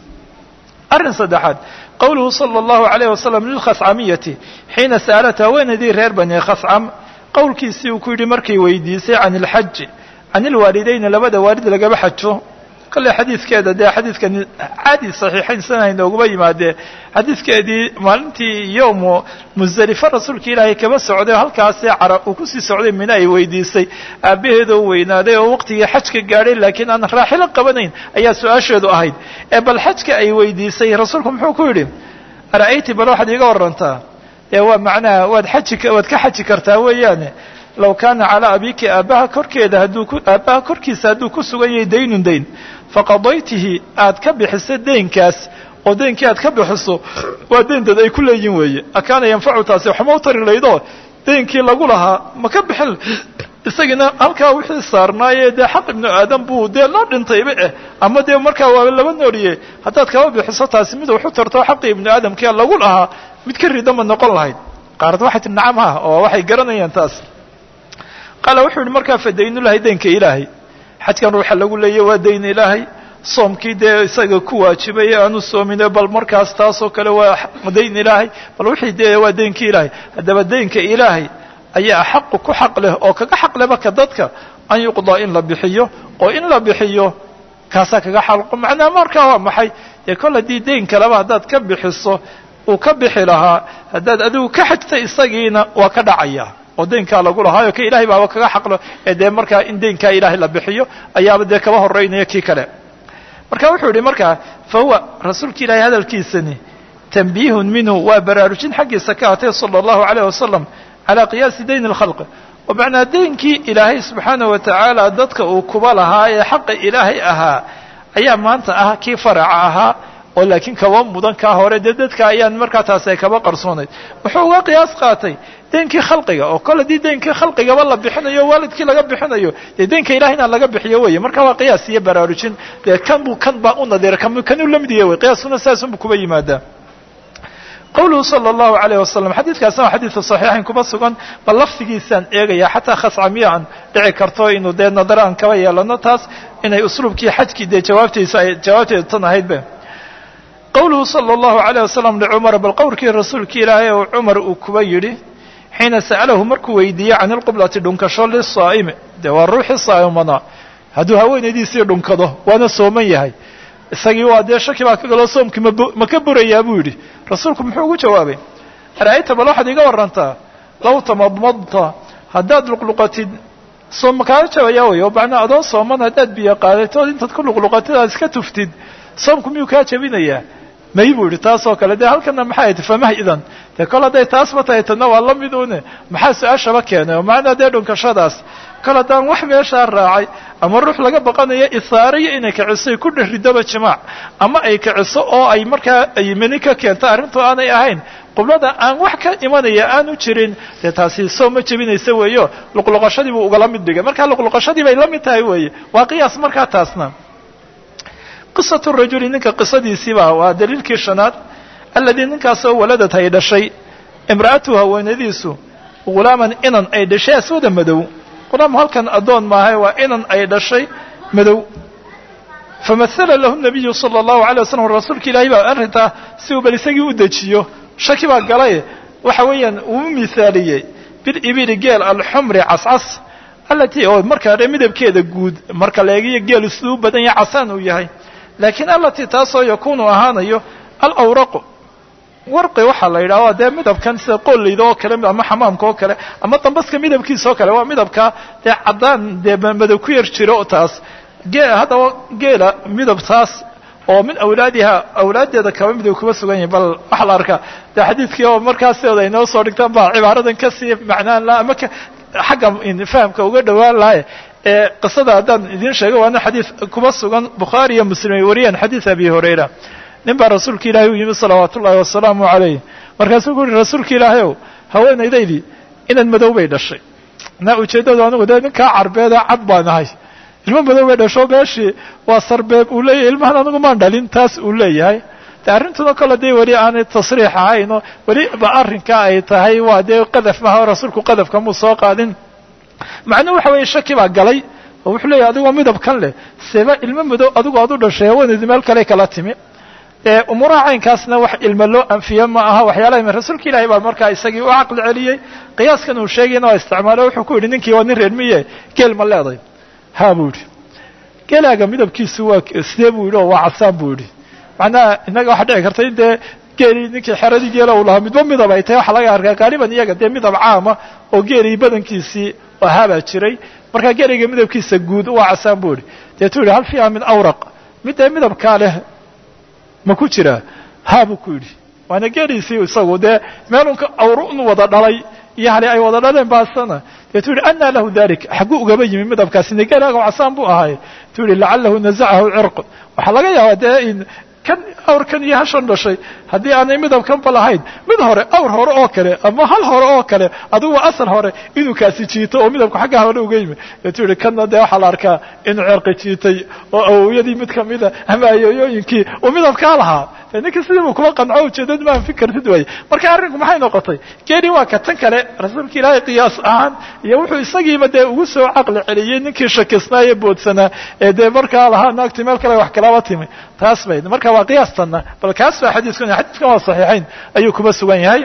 arrin saddexaad qowluhu sala allahu alayh wasalam lilkhascamiyati xiina sa'alat haweenaydii reer bani khascam qowlkiisii uu ku yidhi markay weydiisay can ilxaji can ilwaalidayni labada waalid lagaba xajo kolley xadiidkeeda dee xadiidkan caadi saxiixayn sana inooguma yimaadee xadiidkeedii maalintii yowmu musdalife rasuulka ilaahay kaba socday oo halkaasee cara uu kusii socday mina ay weydiisay aabbaheedoo weynaaday oo waqtigii xajka gaadhay laakiin aan raaxilo qabanayn ayaa su-aasheedu ahayd ee bal xajka ay weydiisay rasuulku muxuu ku yidhi ara'ayti bal waxaad iiga warantaa ee waa macnaha waad xaji waad ka xaji kartaa weeyaane low kaana calaa abiki aabbaha korkeeda hadduu ku aabbaha korkiisa hadduu ku sugan yahay daynun dayn faqadaytihi aad ka bixiso deynkaas oo deynkii aad ka bixiso waa deynteed ay ku leeyihin weeye akaana yanfacu taasi waxma u tari laydoo deynkii lagu lahaa ma ka bixin isagiina halkaa wixii saarnaaye dee xaq ibnu aadam buu dee loo dhintayba eh ama dee markaa waa laba nooliye haddaad kaba bixiso taasi mid waxu tarto xaqii ibnu aadamkia lagu lahaa mid ka rida ma noqon lahayd qaarad waxay tii nacam ha oo waxay garanayaan taas qaala wuxuu yihi markaa fadaynulahay deynka ilaahay xajkan ruuxa lagu leeya waa dayn ilaahay soomkii dee isaga ku waajibay aanu soomine bal markaas taasoo kale waa dayn ilaahay bal wixii dee waa deynkii ilaahay haddaba deynka ilaahay ayaa xaqu ku xaq leh oo kaga xaq leba ka dadka an yuqdaa in la bixiyo oo in la bixiyo kaasaa kaga xalqo macnaha markaa waa maxay dee kol haddii deyn kaleba haddaad ka bixiso uu ka bixi lahaa haddaad adigu ka xajtay isagiina waa ka dhacaya oo deynkaa lagu lahaayo ka ilahay baaba kaga xaqlo ee dee markaa in deynkaa ilaahay la bixiyo ayaaba dee kaba horeynaya kii kale marka wuxuu yihi markaa fa huwa rasuulka ilaahay hadalkiisani tanbiihun minhu waa baraarujin xaggiisa ka atay sala allahu alayh wasalam calaa qiyaasi dayn alkhalqi oo macnaa deynkii ilaahay subxaana wa tacaala dadka uu kuba lahaa ee xaqa ilaahay ahaa ayaa maanta ah kii faraca ahaa oo laakiin kaba mudan kaa hore dee dadka ayaan markaa taasi ay kaba qarsoonayd wuxuu uga qiyaas qaatay deynkii khalqiga oo kole dii deynkii khalqigaba la bixinayo waalidkii laga bixinayo dee deynka ilahayna laga bixiyo weye marka waa qiyaas iyo baraarujin dee kan buu kan baa u nadiira kan u lamid yahy wey qiyaaskuna saasunbu kuba yimaadaa qawluhu sala allahu alayh wasalam xadiidkaasna waa xadiidka saxiixayn kuba sugan bal lafdigiisaan eegaya xataa khascamiya aan dhici karto inuu dee nadaro aan kaba yeelano taas inay usluubkii xajkii dee jawaabtiisa ay jawaabteedu tan ahaydbe qawluhu sala allahu alayh wasalam licumara bal qowlkii rasuulkii ilaahay oo cumar uu kuba yidhi xiina sa'alahu markuu weydiiyey can ilqiblati dhunkasho lisaa'imi dee waa ruuxii saa'imana hadduu haweenaydiisii dhunkado waana sooman yahay isagii waa dee shaki baa ka galoo soomkii ma ka burayaa buu yidhi rasuulku muxuu ugu jawaabay ara'ayta bal waxaad iga warantaa low tamadmadta haddaad luqluqatid soom makaala jabayaa wey oo macnaa adoo sooman haddaad biyo qaadatood intaad ku luqluqatid aad iska tuftid soomku miyuu kaa jabinayaa may buu yidhi taasoo kale dee halkana maxay ti famah idan dee kol hadday taasba tahay tadna waa la mid une maxaa su-aashaba keenay oo macnaa dee dhunkashadaas kol haddaan wax meeshaa raacay ama ruux laga baqanayo isaariyo inay kiciso ku dheridoba jimaac ama ay kiciso oo ay markaa ay meni ka keento arrintu aanay ahayn qiblada aan wax ka imanaya aanu jirin dee taasi soo ma jebinaysa weeyo luqluqashadii buu ugala mid dhigay markaa luqluqashadii bay la mid tahay weeye waa qiyaas markaa taasna qisatu rajuli ninka qisadiisiiba waa daliilkii shanaad alladii ninkaasoo waladad ay dhashay imra'atuhu haweenadiisu ghulaaman inan ay dhashay aswada madow qulaam halkan addoon maahay waa inan ay dhashay madow famathala lahu nabiyu sala allahu alay wasalam rasuulka ilaahay baa arrintaa si uu bal isagii u dejiyo shaki baa galay waxa weeyaan uu u mithaaliyey bilibili geel alxumri cascas allatii oo markaa dhe midabkeeda guud marka la eegiyo geelu siduu u badan yahay casaan uu yahay laakiin allatii taasoo yakuunu ahaanayo alawraqu warqi waxaa la yidhaha dee midabkan sida qoollayda oo kale ama xamaamka oo kale ama dambaska midabkiisa oo kale waa midabka dee caddaan dee madow ku yar jiro taas gee haddaba geela midabtaas oo min awlaadiha awlaaddeeda kaba midab kuma sugan yahay bal waxaa la arkaa dee xadiidkii oo markaasooda ay noo soo dhigtaan baa cibaaradan kasii macnaan laha ama xagga fahamka uga dhowaan lahay ee qisada haddaan idiin sheego waana xadiid kuma sugan bukhaari iyo muslim ay wariyeen xadiid abi hurayra nin baa rasuulka ilaahay u yimi salawaatu ullahi wasalaamu calayh markaasuu ku uhi rasuulka ilaahay ow haweenaydaydii inan madow bay dhashay na ujeeddadu anigu dee ninkaa carbeeda cad baan ahay ilmo madow bay dhasho meeshii waa sarbeeb uu leeyahay ilmahan anigu maan dhalin taas uu leeyahay de arrintuna kole dee weli aanay tasriix ahayn oo weli ba arrinka ay tahay waa dee qadaf maha rasuulku qadafka muu soo qaadin macnuhu waxa weeye shaki baa galay oo wuxuu leeyahay adigoo midabkan leh seeba ilmo madow adigu aad u dhashay haweenaydu meel kale kala timi ee umuuraha caynkaasna wax ilmo loo anfiye ma aha waxyaalaha rasuulka ilaahay baa markaa isagii u caqli celiyey qiyaaskan uu sheegayna waa isticmaalo wuxuu ku yidhi ninkii waa nin reer miye geel ma leeday ha buu yidhi geelaaga midabkiisu waa sidee buu yidhi oo waa casaan buu yidhi macnaha innaga waxaa dhici karta in dee geelii ninkii xeradii geela uu lahaa midba midab ay tahay waxaa laga arkaa qaaliban iyaga dee midab caama oo geelii badankiisii ahaabaa jiray markaa geeliga midabkiisa guud waa casaan buu yidhi deetuu yidhi hal fiiha min awraq mid dee midabkaa leh ma ku jira ha buu ku yidhi waana geeliisii isagu dee meelunka awrun wada dhalay iyo hali ay wada dhaleen baasana deetuu yidhi anaa lahu dalik xagguu ugaba yimi midabkaasina geelaaga casaan buu ahay tuu yidhi lacalahu nazacahu cirq waxaa laga yaabaa dee in kan awrkan iyo hashan dhashay haddii aanay midabkanba lahayn mid hore awr hore oo kale ama hal hore oo kale adigu waa asal hore inuu kaasi jiito oo midabku xagga hore uga yimi deetuu yidhi kanna dee waxaa la arkaa inuu cirqi jiitay oo awowyadii mid kamida ama ayooyooyinkii uu midabkaa lahaa de ninka sidii buu kula qanco ujeedad maan fikartid waaye marka arrinku maxay noqotay geeli waa ka tan kale rasuulka ilaahay qiyaas ahaan iyo wuxuu isagiiba dee ugu soo caqli celiyey ninkii shakisnaa ee boodsanaa ee dee markaa lahaa naagti meel kale wax kalaba timi taas bay marka waa qiyaastanna bal kaas baa xadiiskuna xadiiskan waa saxiixayn ayuu kuma sugan yahay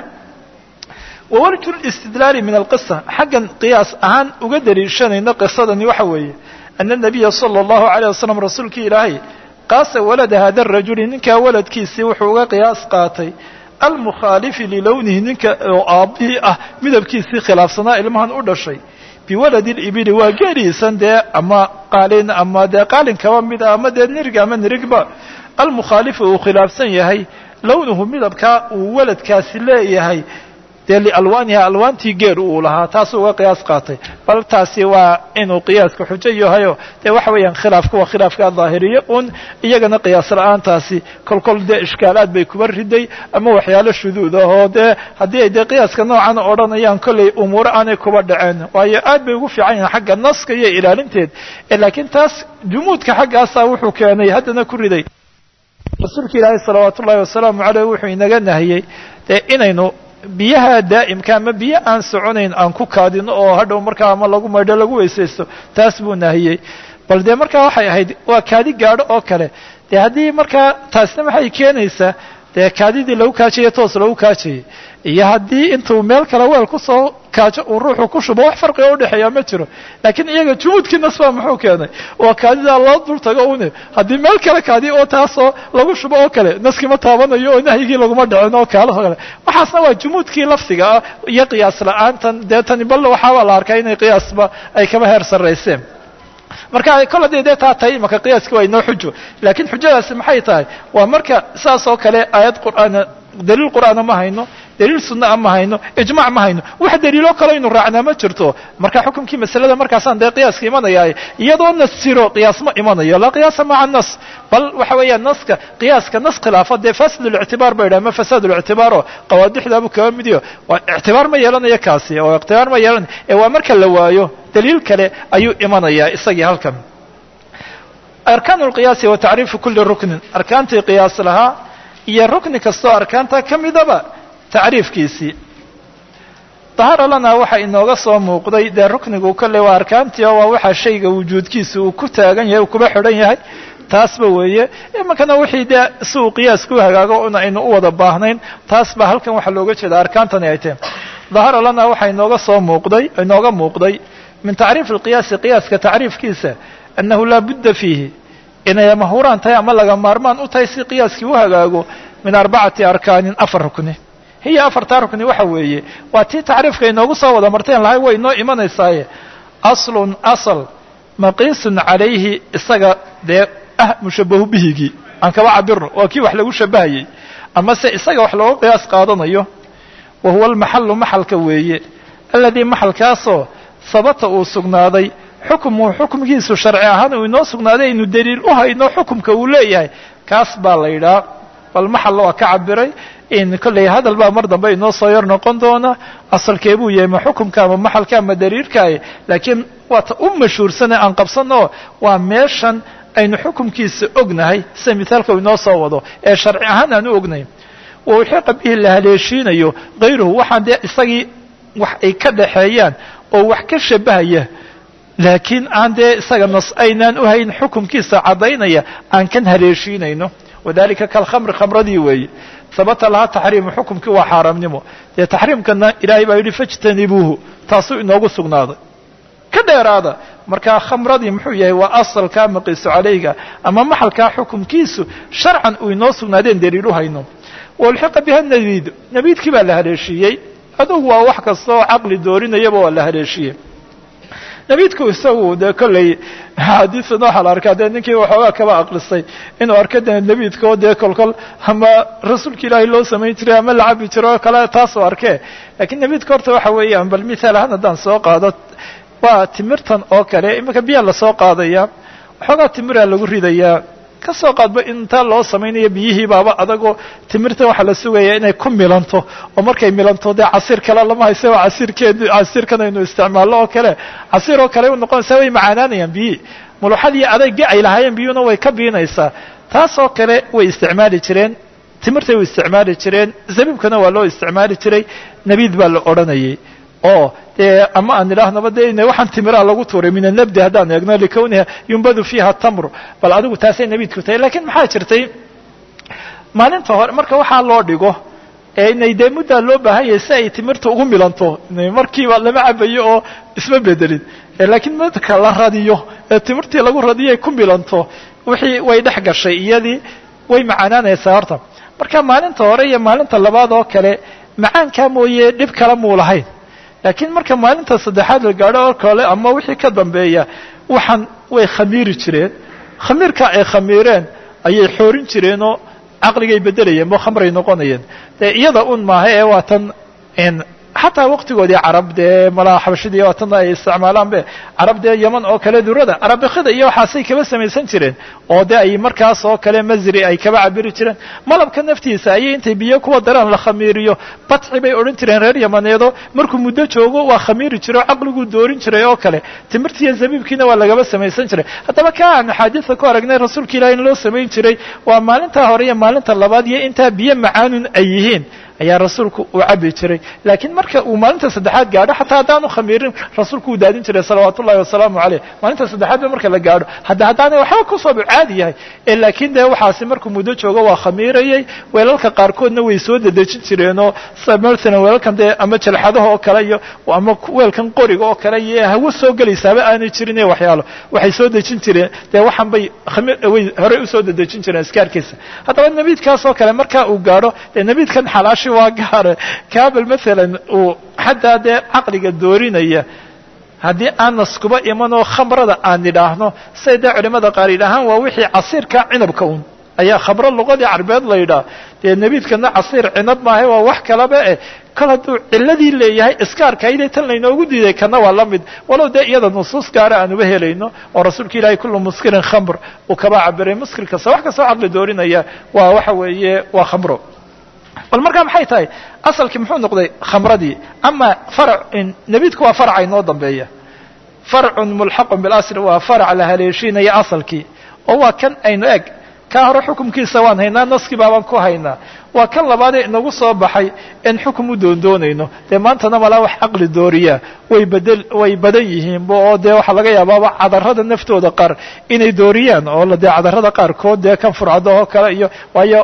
wawalju listidlaali min alqisa xaggan qiyaas ahaan uga daliishanayna qisadani waxa weeye ana nabiya sala allahu alayh wasalam rasuulkii ilaahay qaasa walada hada rajuli ninkaa waladkiisii wuxuu uga qiyaas qaatay almukhaalifi lilownihi ninka oo aabbihii ah midabkiisii khilaafsanaa ilmahan u dhashay biwaladi libili waa geeliisan dee ama qaalin ama dee qaalin kaba mida ama dee nirig ama nirigba almukhaalifu uu khilaafsan yahay lownuhu midabkaa uu waladkaasi leeyahay dee lialwaaniha alwaantii geer uu lahaa taasuu uga qiyaas qaatay bal taasi waa inuu qiyaaska xujo yahayo dee waxa weeyaan khilaafka waa khilaafka daahiriye un iyagana qiyaas la-aantaasi kolkol dee ishkaalaad bay kuba riday ama waxyaalo shuduud ah oo dee haddii ay dee qiyaaska noocan odhanayaan kollay umuuro aanay kuba dhaceen waayo aad bay ugu fiican yihiin xagga naska iyo ilaalinteed laakiin taas jumuudka xaggaasa wuxuu keenay haddana ku riday rasuulka ilaahay salawaat ullahi wasalaamu caleyh wuxuu inaga nahiyey dee inaynu biyaha daa'imka ama biyo aan soconayn aan ku kaadino oo hadhow markaa ama lagu maydho lagu weysaysto taas buu nahiyey bal dee markaa waxay ahayd waa kaadi gaadho oo kale dee haddii markaa taasna maxay keenaysaa dee kaadidii lagu kaajaya toos lagu kaajayay iyo haddii intuu meel kale weel kusoo kaajo uu ruuxu ku shubo wax farqiga udhexeeya ma jiro laakiin iyaga jumuudkii nasbaa muxuu keenay waa kaadidaa loo dul tago une haddii meel kale kaadi oo taasoo lagu shubo oo kale naskii ma taabanayo oo nahyigii laguma dhicin oo kaalaho kale waxaasna waa jumuudkii lafdiga ah iyo qiyaas la-aantan dee tani bal waxaabaa la arkaa inay qiyaasba ay kaba heer sarrayseen marka kol haddii dee taa tahay imaka qiyaaski waa inoo xujo laakiin xujadaasi maxay tahay waa marka saas oo kale aayad qur'aana daliil qur'aana ma hayno daliil sunaa ma hayno ijmac ma hayno wax daliilo kale aynu raacnaa ma jirto marka xukumkii masalada markaasaan dee qiyaaska imanaya iyadoo nas jiro qiyaas ma imanayo laa qiyaasa maca nas bal waxa weeyaan naska qiyaaska nas khilaafo dee fasid lictibaar ba yidhaha ma fasaad lictibaaro qawaadixdaabu kaba midiyo waa ictibaar ma yeelanayo kaasi oo ictibaar ma yeelanayo ee waa marka la waayo daliil kale ayuu imanayaa isagii halkan arkaan lqiyaasi wa tacriifu kuli ruknin arkaantii qiyaas lahaa iyo rukni kastoo arkaanta ka midaba tacriifkiisii dahara lana waxa inooga soo muuqday dee ruknigu kolley waa arkaantii oo waa waxa shayga wujuudkiisa uu ku taagan yahay uu kuba xidhan yahay taasba weeye iminkana wixii dee si uu qiyaas ku hagaago un aynu u wada baahnayn taas ba halkan waxaa looga jeeda arkaantani ay tahay dahara lana waxa inooga soo muuqday inooga muuqday min tacriif alqiyaasi qiyaaska tacriifkiisa annahu laa budda fiihi inay mahuraan tahay ama laga maarmaan u tahay si qiyaaskii u hagaago min arbacati arkaanin afar rukni hiya afartaa rukni waxa weeye waa tii tacriifka inoogu soo wada marteen lahay way inoo imanaysaaye aslun asal maqiisun calayhi isaga dee ah mushabahu bihigii aan kaba cabirno waa kii wax lagu shabahayey ama se isaga wax looga qiyaas qaadanayo wa huwa almaxalu maxalka weeye aladii maxalkaasoo sabata uu sugnaaday xukmuhu xukmkiisu sharci ahaan uu inoo sugnaaday aynu daliil u hayno xukumka uu leeyahay kaas baa la yidhaha bal maxal waa ka cabiray in kolley hadal baa mar dambe inoo soo yar noqon doona asalkee buu yahay ma xukumka ama maxalka ama daliilkaay laakiin waa ta u mashhuursane aan qabsano waa meeshan aynu xukumkiisa ognahay sida mithaalka uu inoo soo wado ee sharci ahaan aan u ognayn wa uxiqa bihi la haleeshiinayo hayruhu waxaan dee isagii wax ay ka dhaxeeyaan oo wax ka shabahaya laakiin aan dee isaga nas aynaan u hayn xukumkiisa caddaynaya aan kan haleeshiinayno wadalika kalkhamri khamradii weeye habata lahaa taxriimu xukumkii waa xaaraamnimo dee taxriimkana ilaahay baa yidhi fajtanibuuhu taasuu inoogu sugnaaday ka dheeraada markaa khamradii muxuu yahay waa asalkaa maqiisu calayga ama maxalkaa xukumkiisu sharcan uu inoo sugnaadeen daliil u hayno walxiqa biha nabiid nabiidkii baa la haleeshiiyey adugu waa wax kasta oo caqli doorinayaba waa la haleeshiyey nabiidku isagu dee kolley axaadiisan waxaa la arkaa dee ninkii waxoogaa kaba aqlisay inuu arko de nabiidka oo dee kolkol ama rasuulka ilaahay loo samayn jiray ama la cabi jiro oo kale taasoo arkee lakiin nabiidka horta waxa weeyaan bal mithaal ahaan haddaan soo qaado waa timirtan oo kale iminka biyaa lasoo qaadaya waxoogaa timiraa lagu ridayaa kasoo qaadba intaa loo samaynayo biyihii baaba adagoo timirtan waxaa la sugaya inay ku milanto oo markay milanto dee casiir kale lama hayse waa casiirkeed casiirkan aynu isticmaalno oo kale casiir oo kale u noqonaysaa way macaanaanayaan biyihii muluxadii adaygi ay lahaayeen biyuhuna way ka biinaysaa taas oo kale way isticmaali jireen timirtay way isticmaali jireen zabiibkana waa loo isticmaali jiray nabiid baa la odhanayay oo dee ama aan idhaahnaba de waxaan timiraa lagu tuuray min anabdi haddaan eegno likawniha yumbadu fiiha tamru bal adigu taasay nabiidku tahay lakiin maxaa jirtay maalinta hore marka waxaa loo dhigo ee inay dee muddaa loo baahan yahay si ay timirta ugu milanto markiiba lama cabayo oo isma bedelin laakiin marka la radiyo ee timirtii lagu radiyo ay ku milanto wixii way dhex gashay iyadii way macaanaanaysaa horta marka maalinta hore iyo maalinta labaad oo kale macaankaa mooye dhib kale muu lahayn laakiin marka maalinta saddexaad la gaadho oo kale ama wixii ka dambeeya waxaan way khamiiri jireen khamiirka ay khamiireen ayay xoorin jireenoo caqligay bedelayeen bo khamray noqonayeen dee iyada un maaha ee waa tan xataa waqtigoodii carab dee malaa xabashidii waa tan ay isticmaalaan be carab dee yeman oo kale durada arabikida iyo waxaasay kaba samaysan jireen oo de ay markaas oo kale masri ay kaba cabiri jireen malabka naftiisa ayay intay biyo kuwa daraan la khamiiriyo batxi bay odhan jireen reer yamaneedo markuu muddo joogo waa khamiiri jiro o caqliguu doorin jiray oo kale timirtiiyo zabiibkiina waa lagaba samaysan jiray haddaba ka aan axaadiida ku aragnay rasuulka ilahi in loo samayn jiray waa maalintaa hore iyo maalinta labaad iyo intaa biyo macaanun ay yihiin ayaa rasuulku uu cabi jiray laakiin marka uu maalinta saddexaad gaadho xataa haddaanu khamiirin rasuulku uu daadin jiray salawaat ullahi wasalaamu caleyh maalinta saddexaad ba marka la gaadho hadda haddaanay waxba kusooba caadi yahay laakiin dee waxaasi markuu muddo joogo waa khamiirayay weelalka qaarkoodna way soo dedejin jireenoo masalan weelalkan dee ama jalxadaha oo kale iyo ama weelkan qoriga oo kale iyo hawo soo gelaysaaba aanay jirin iyo waxyaalo waxay soo dejin jireen dee waxaan bay way horey usoo dedejin jireen iskaarkiisa haddaba nabiidkaas oo kale marka uu gaadho dee nabiidkan xalaashi waa gaare kabel maalan uu xataa dee caqliga doorinaya haddii aan naskuba imanoo khamrada aan idhaahno say dee culimada qaar yidhaahaan waa wixii casiirka cinabka un ayaa khamro luqadii carbeed la yidhaah dee nebiidkana casiir cinab maahay waa wax kalaba eh kol hadduu ciladii leeyahay iskaarkayde tan laynoogu diiday kana waa la mid walow dee iyada nusuus gaara aan uba helayno oo rasuulka ilaahay kullu muskirin khamr uu kaba cabiray muskir kasta wax kastoo caqli doorinaya waa waxa weeye waa khamro bal markaa maxay tahay asalkii muxuu noqday khamradii ama farac nebiidku waa faraca inoo dambeeya farcun mulxaqun bilasl waa farac la haleeshiinaya asalkii oo waa kan aynu eg kaa hore xukumkiisa waan haynaa naskii baabaan ku haynaa waa kan labaadee inagu soo baxay in xukum u doondoonayno dee maantana malaa wax caqli dooriya way bedel way badan yihiinba oo dee waxaa laga yaabaaba cadarada naftooda qaar inay dooriyaan oo dee cadarada qaarkood dee kan furcado oo kale iyo waayo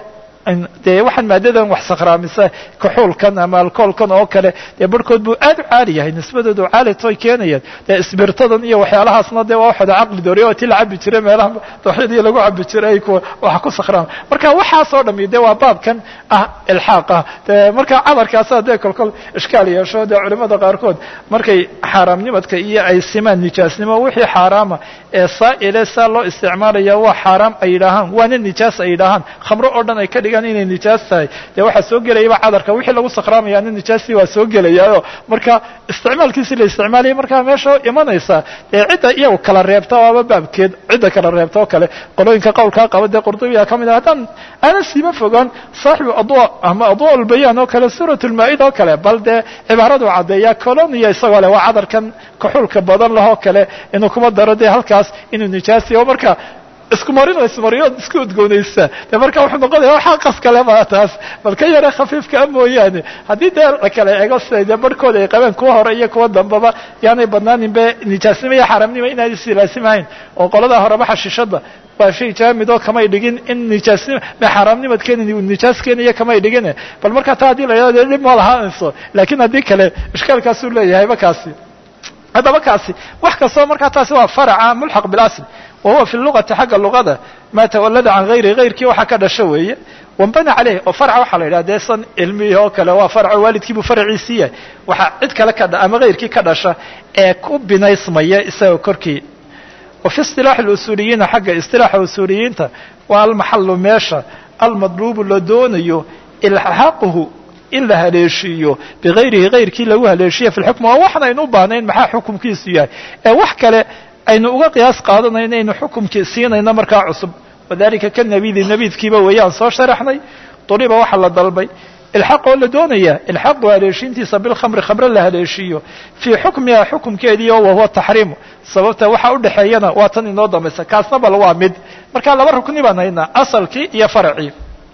dee waxaan maadadan wax sakhraamisa kaxuulkan ama alcoolkan oo kale dee barhkood buu aad u caali yahay nisbadoodu caali toy keenayaan dee isbirtadan iyo waxyaalahaasna dee waa waxooda caqli dooriya oo ti la cabi jiray meelaha dooxyadii lagu cabi jiray kuwa waxa ku sakhraama marka waxaasoo dhami dee waa baabkan ah ilxaaq ah dee marka cadarkaasa dee kolkol ishkaal yeesho dee culimada qaarkood markay xaaraamnimadka iyo ay simaan nijaasnimo wixii xaaraama ee saa'ile saa loo isticmaalaya waa xaaraam ay yidhaahaan waana nijaas ay yidhaahaan khamro oo dhan ay ka dhigaan inay nijaas tahay dee waxaa soo gelayaba cadarka wixii lagu sakhraamayaana nijaastii waa soo gelayaayo marka isticmaalkiisi la isticmaalaya markaa meesha imanaysa dee cidda iyagu kala reebta waaba baabkeed cidda kala reebta oo kale qolooyinka qowlkaa qaba dee qurdubiya ka mid ah haddaan aana siiba fogaan saaxibu adwa ama adwa ulbayaan oo kale suurat lmaa-ida oo kale bal dee cibaaradu caddeeya colonia isagoo leh waa cadarkan kaxulka badan lahoo kale inuu kuma daro dee halkaas inuu nijaasi oo marka isku marin ismariyo isku udgoonaysa de marka wuxuu noqonaya waxaa qas kale baa taas bal ka yare khafiifkaa mooyaane haddii dee la kale eego siday dee barhkooda ay qabeen kuwa hore iyo kuwa dambaba yaanay badnaaninbe nijaasnimo iyo xaaraamnimo inaanay silaasimahayn oo qoladaa horeba xashishada waa shay jaamid oo kamay dhigin in nijaasnimo xaaraamnimad keenin uu nijaas keenaya kamay dhigin bal marka taa haddii la yidhahdo dhib ma lahaanayso laakiin haddii kale ishkaalkaasuu leeyahay ba kaasi haddaba kaasi wax kastoo markaa taasi waa faraca mulxaq bilasl wa huwa fi lugati xagga luqada maa tawalada can hayri hayrkii waxaa ka dhasho weeye wambana caleyh oo farca waxaa la yidhaha dee san ilmihii oo kale waa farco waalidkiibuu faraciisii yahay waxaa cid kale ka ama hayrkii ka dhasha ee ku binaysmaya isagao korkii wa fi isilaaxi usuuliyiina xagga isilaaxa usuuliyiinta waa almaxalu meesha almadluubu la doonayo ilxaaquhu in la haleeshiiyo bigayrihi hayrkii lagu haleeshiya fi lxukm waa waxan aynu u baahnayn maxaa xukumkiisu yahay ee wax kale aynu uga qiyaas qaadanayno aynu xukumkii siinayno markaa cusub wadalika ka nabidi nabiidkiiba weeyaan soo sharaxnay duriba waxaa la dalbay ilxaq oo la doonaya ilxaqu haleeshiintiisa bilkhamri khamre la haleeshiiyo fii xukmiha xukumkeedii oo wahuwa taxriimu sababta waxa udhexeeyana waa tan inoo dambaysa kaasna bal waa mid marka laba rukni baan haynaa asalkii iyo faracii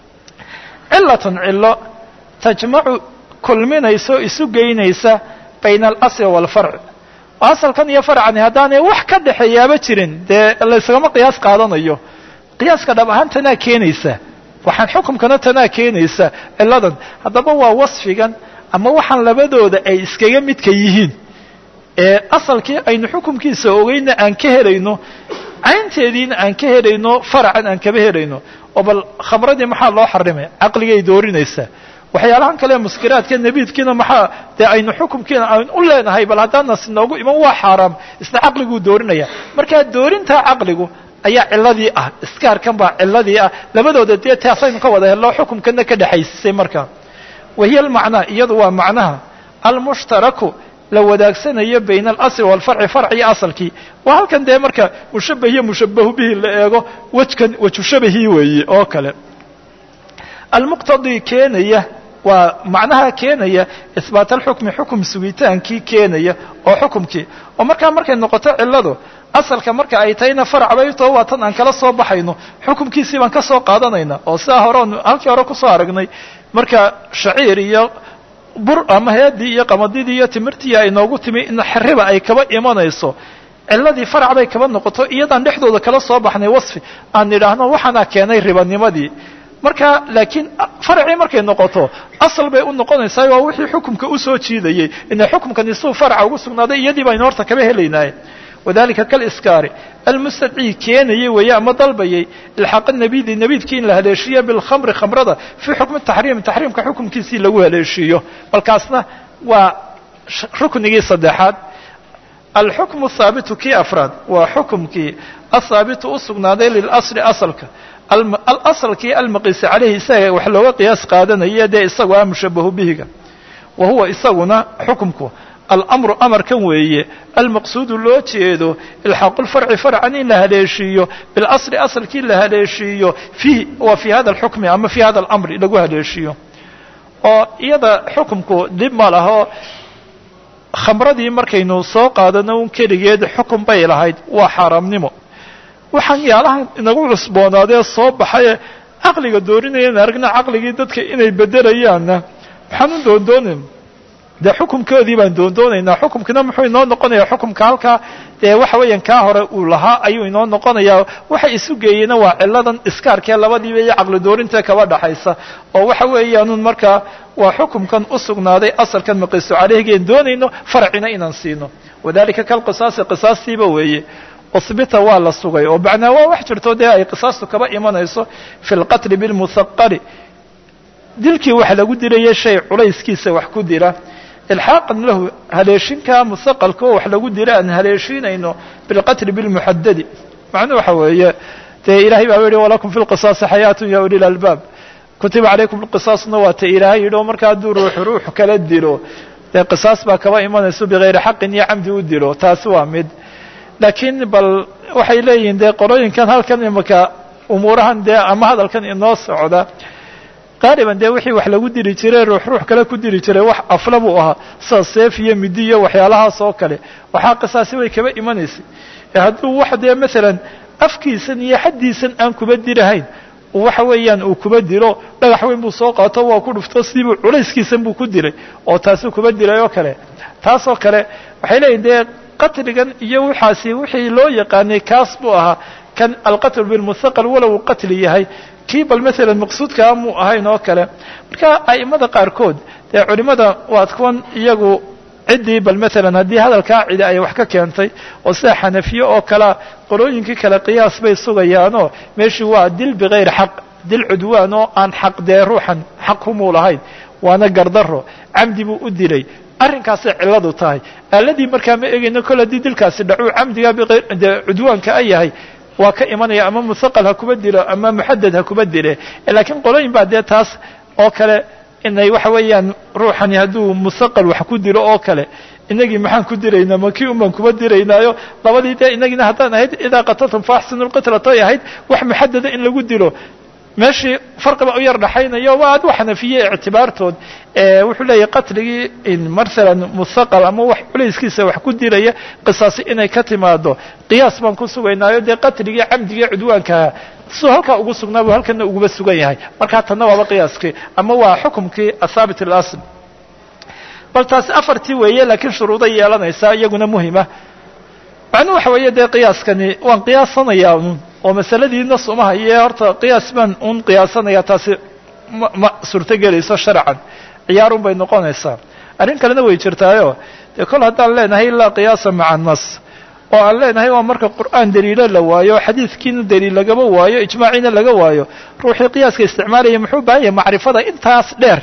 cilatun cilo tajmacu kulminayso isu geynaysa bayna alasli waalfarc asalkan iyo farcani haddaanay wax ka dhexeeyaaba jirin dee laysagama qiyaas qaadanayo qiyaaska dhab ahaan tanaa keenaysa waxaan xukumkana tanaa keenaysa ciladan haddaba waa wasfigan ama waxaan labadooda ay iskaga midka yihiin ee asalkii aynu xukumkiisa ogeyna aan ka helayno caynteediina aan ka helayno faracan aan kaba helayno oo bal khamradii maxaa loo xarimay caqligay doorinaysaa waxyaalahan kale muskiraadka nebiidkiina maxaa dee aynu xukumkiina aynu u leenahay bal haddaan nas inoogu iman waa xaaraam isna caqliguu doorinaya markaa doorintaa caqligu ayaa ciladii ah iskaarkan baa ciladii ah labadooda dee taasaynu ka wada hello xukumkana ka dhexaysisay markaa wahiya almacnaa iyadu waa macnaha almushtaraku la wadaagsanayo bayna alasli waalfarci farci asalkii waa halkan dee marka mushabah iyo mushabahu bihi la eego wejkan wejushabahii weeye oo kale almuqtadii keenaya waa macnaha keenaya isbaat alxukmi xukum sugitaankii keenaya oo xukumkii oo markaa markay noqoto ciladu asalka marka ay tahayna farac bay too waa tan aan kala soo baxayno xukumkiisii baan ka soo qaadanayna oo sidaa hore on halkii hore kusoo aragnay marka shaciir iyo bur ama heedii iyo qamadidii iyo timirtii ay noogu timi in xeriba ay kaba imanayso ciladii farac bay kaba noqoto iyadaan dhexdooda kala soo baxnay wasfi aan nidhaahno waxaana keenay ribanimadii marka laakiin faracii markay noqoto asal bay u noqonaysaa waa wixii xukumka usoo jiidayey ina xukumkani suu faraca ugu sugnaaday iyadii baynu horta kaba helaynaaye wadalika kaliskaari almustadcii keenayey weeye ama dalbayey ilxaqa nabidi nabiidkii in la haleeshiiyo bilkhamri khamrada fii xukmi taxriim taxriimka xukumkiisii lagu haleeshiiyo balkaasna waa ruknigii saddexaad alxukmu haabitu kii afraad waa xukumkii ahaabitu u sugnaaday lilasli asalka alasalkii almaqiisi caleyhi isaga wax looga qiyaas qaadanaya dee isagu ah mushabahu bihiga wa huwa isaguna xukumku alamru amarkan weeye almaqsuudu loo jeedo ilxaaqu lfarci farcan in la haleeshiiyo bilasli asalkii la haleeshiiyo fiih wa fii hada alxukmi ama fii hada alamri lagu haleeshiiyo oo iyada xukumku dib ma laho khamradii markaynu soo qaadano un keligeed xukun bay lahayd waa xaaraamnimo waxaan yaalahan inagu cusboonaadee soo baxaye caqliga doorinayana aragna caqligii dadka inay bedelayaanna maxaan u doondoonin dee xukumkoodii baan doondoonaynaa xukumkina muxuu inoo noqonayaa xukumka halkaa dee waxa weeyaan kaa hore uu lahaa ayuu inoo noqonayaa waxa isu geeyeyna waa ciladan iskaarkee labadiiba iyo caqli doorinta kaba dhaxaysa oo waxa weeyaanun markaa waa xukumkan u sugnaaday asalkan maqiisu caleyhgeen doonayno farcina inaan siino wadalika kalqisaasi qisaastiiba weeye usbita waa la sugay oo macnaa waa wax jirto dee ay qisaastu kaba imanayso fi lqatli bilmuhaqali dilkii wax lagu dilaya shay culayskiisa wax ku dila ilxaaqan lahu haleeshinkaa musaqalka oo wax lagu dila aan haleeshinayno bilqatli bilmuxadadi macnuu waxa weeye dee ilahay baa yihi walakum fi lqisaasi xayaatun ya uli lalbaab kutiba calaykum lqisaasna waa ta ilaahay yidhi oo marka hadduu ruuxu ruux kala dilo dee qisaas baa kaba imanayso bigayri xaqin iyo camdi u dilo taasi waa mid laakiin bal waxay leeyihiin dee qolooyinkan halkan imaka umuurahan dee ama hadalkan inoo socda qaaliban dee wixii wax lagu dili jiray ruux ruux kale ku dili jiray wax afla buu ahaa sida seef iyo midi iyo waxyaalahaas oo kale waxaa qisaasi way kaba imanaysay hadduu wax dee masalan afkiisan iyo xaddiisan aan kuba dilahayn waxa weeyaan uu kuba dilo dhagax weyn buu soo qaato waa ku dhufto sidiibuu culayskiisan buu ku dilay oo taasuu kuba dilay oo kale taas oo kale waxay leeyihin dee qatligan iyo waxaasi wixii loo yaqaanay kaas buu ahaa kan alqatl bilmuthaqal walow uu qatli yahay kii bal masalan maqsuudkaa muu ahayn oo kale marka a'imada qaarkood dee culimada waad kuwan iyagu ciddii bal masalan haddii hadalkaa cidi ay wax ka keentay oo sida xanafiye oo kalea qolooyinkii kale qiyaas bay sugayaanoo meeshii waa dil bikayri xaq dil cudwaan oo aan xaq dee ruuxan xaq humuu lahayn waana gardaro camdi buu u dilay arrinkaasay cilladu tahay aaladii markaa ma egayno kol haddii dilkaasi dhacuu camdiga bde cudwaanka a yahay waa ka imanaya ama muthaqal ha kuba dilo ama muxadad ha kuba dile laakiin qolooyin baa dee taas oo kale inay waxa weeyaan ruuxani hadduu muthaqal wax ku dilo oo kale inagii maxaan ku diraynaa ma kii unbaan kuba diraynaayo labadii dee inagiina haddaan ahayd idaa qataltum faaxsinu lqitlatoy ahayd wax muxadada in lagu dilo meeshii farqiba u yar dhaxaynayo waa ad xanafiye ictibaartood wuxuu leeyahy qatligii masalan muthaqal ama wax culayskiisa wax ku dilaya qisaasi inay ka timaado qiyaas baan ku sugaynaayo dee qatligii camdigii cudwaankaa suu halkaa ugu sugnaa buu halkana uguba sugan yahay markaa tanna waaba qiyaaskii ama waa xukumkii athaabit alasl bal taasi afartii weeye laakiin shuruuday yeelanaysaa iyaguna muhima macnuu waxa weeye dee qiyaaskani waan qiyaasanayaa un oo masaladii nas uma haye horta qiyaas baan un qiyaasanaya taasi ma ma suurto gelayso sharcan ciyaarun bay noqonaysaa arrin kalena way jirtaayo dee kol haddaan leenahay laa qiyaasa maca nas oo aan leenahay waa marka qur'aan daliilo la waayo xadiidkiina daliil lagama waayo ijmaaciina laga waayo ruuxii qiyaaska isticmaalaya muxuu baahan yahay macrifada intaas dheer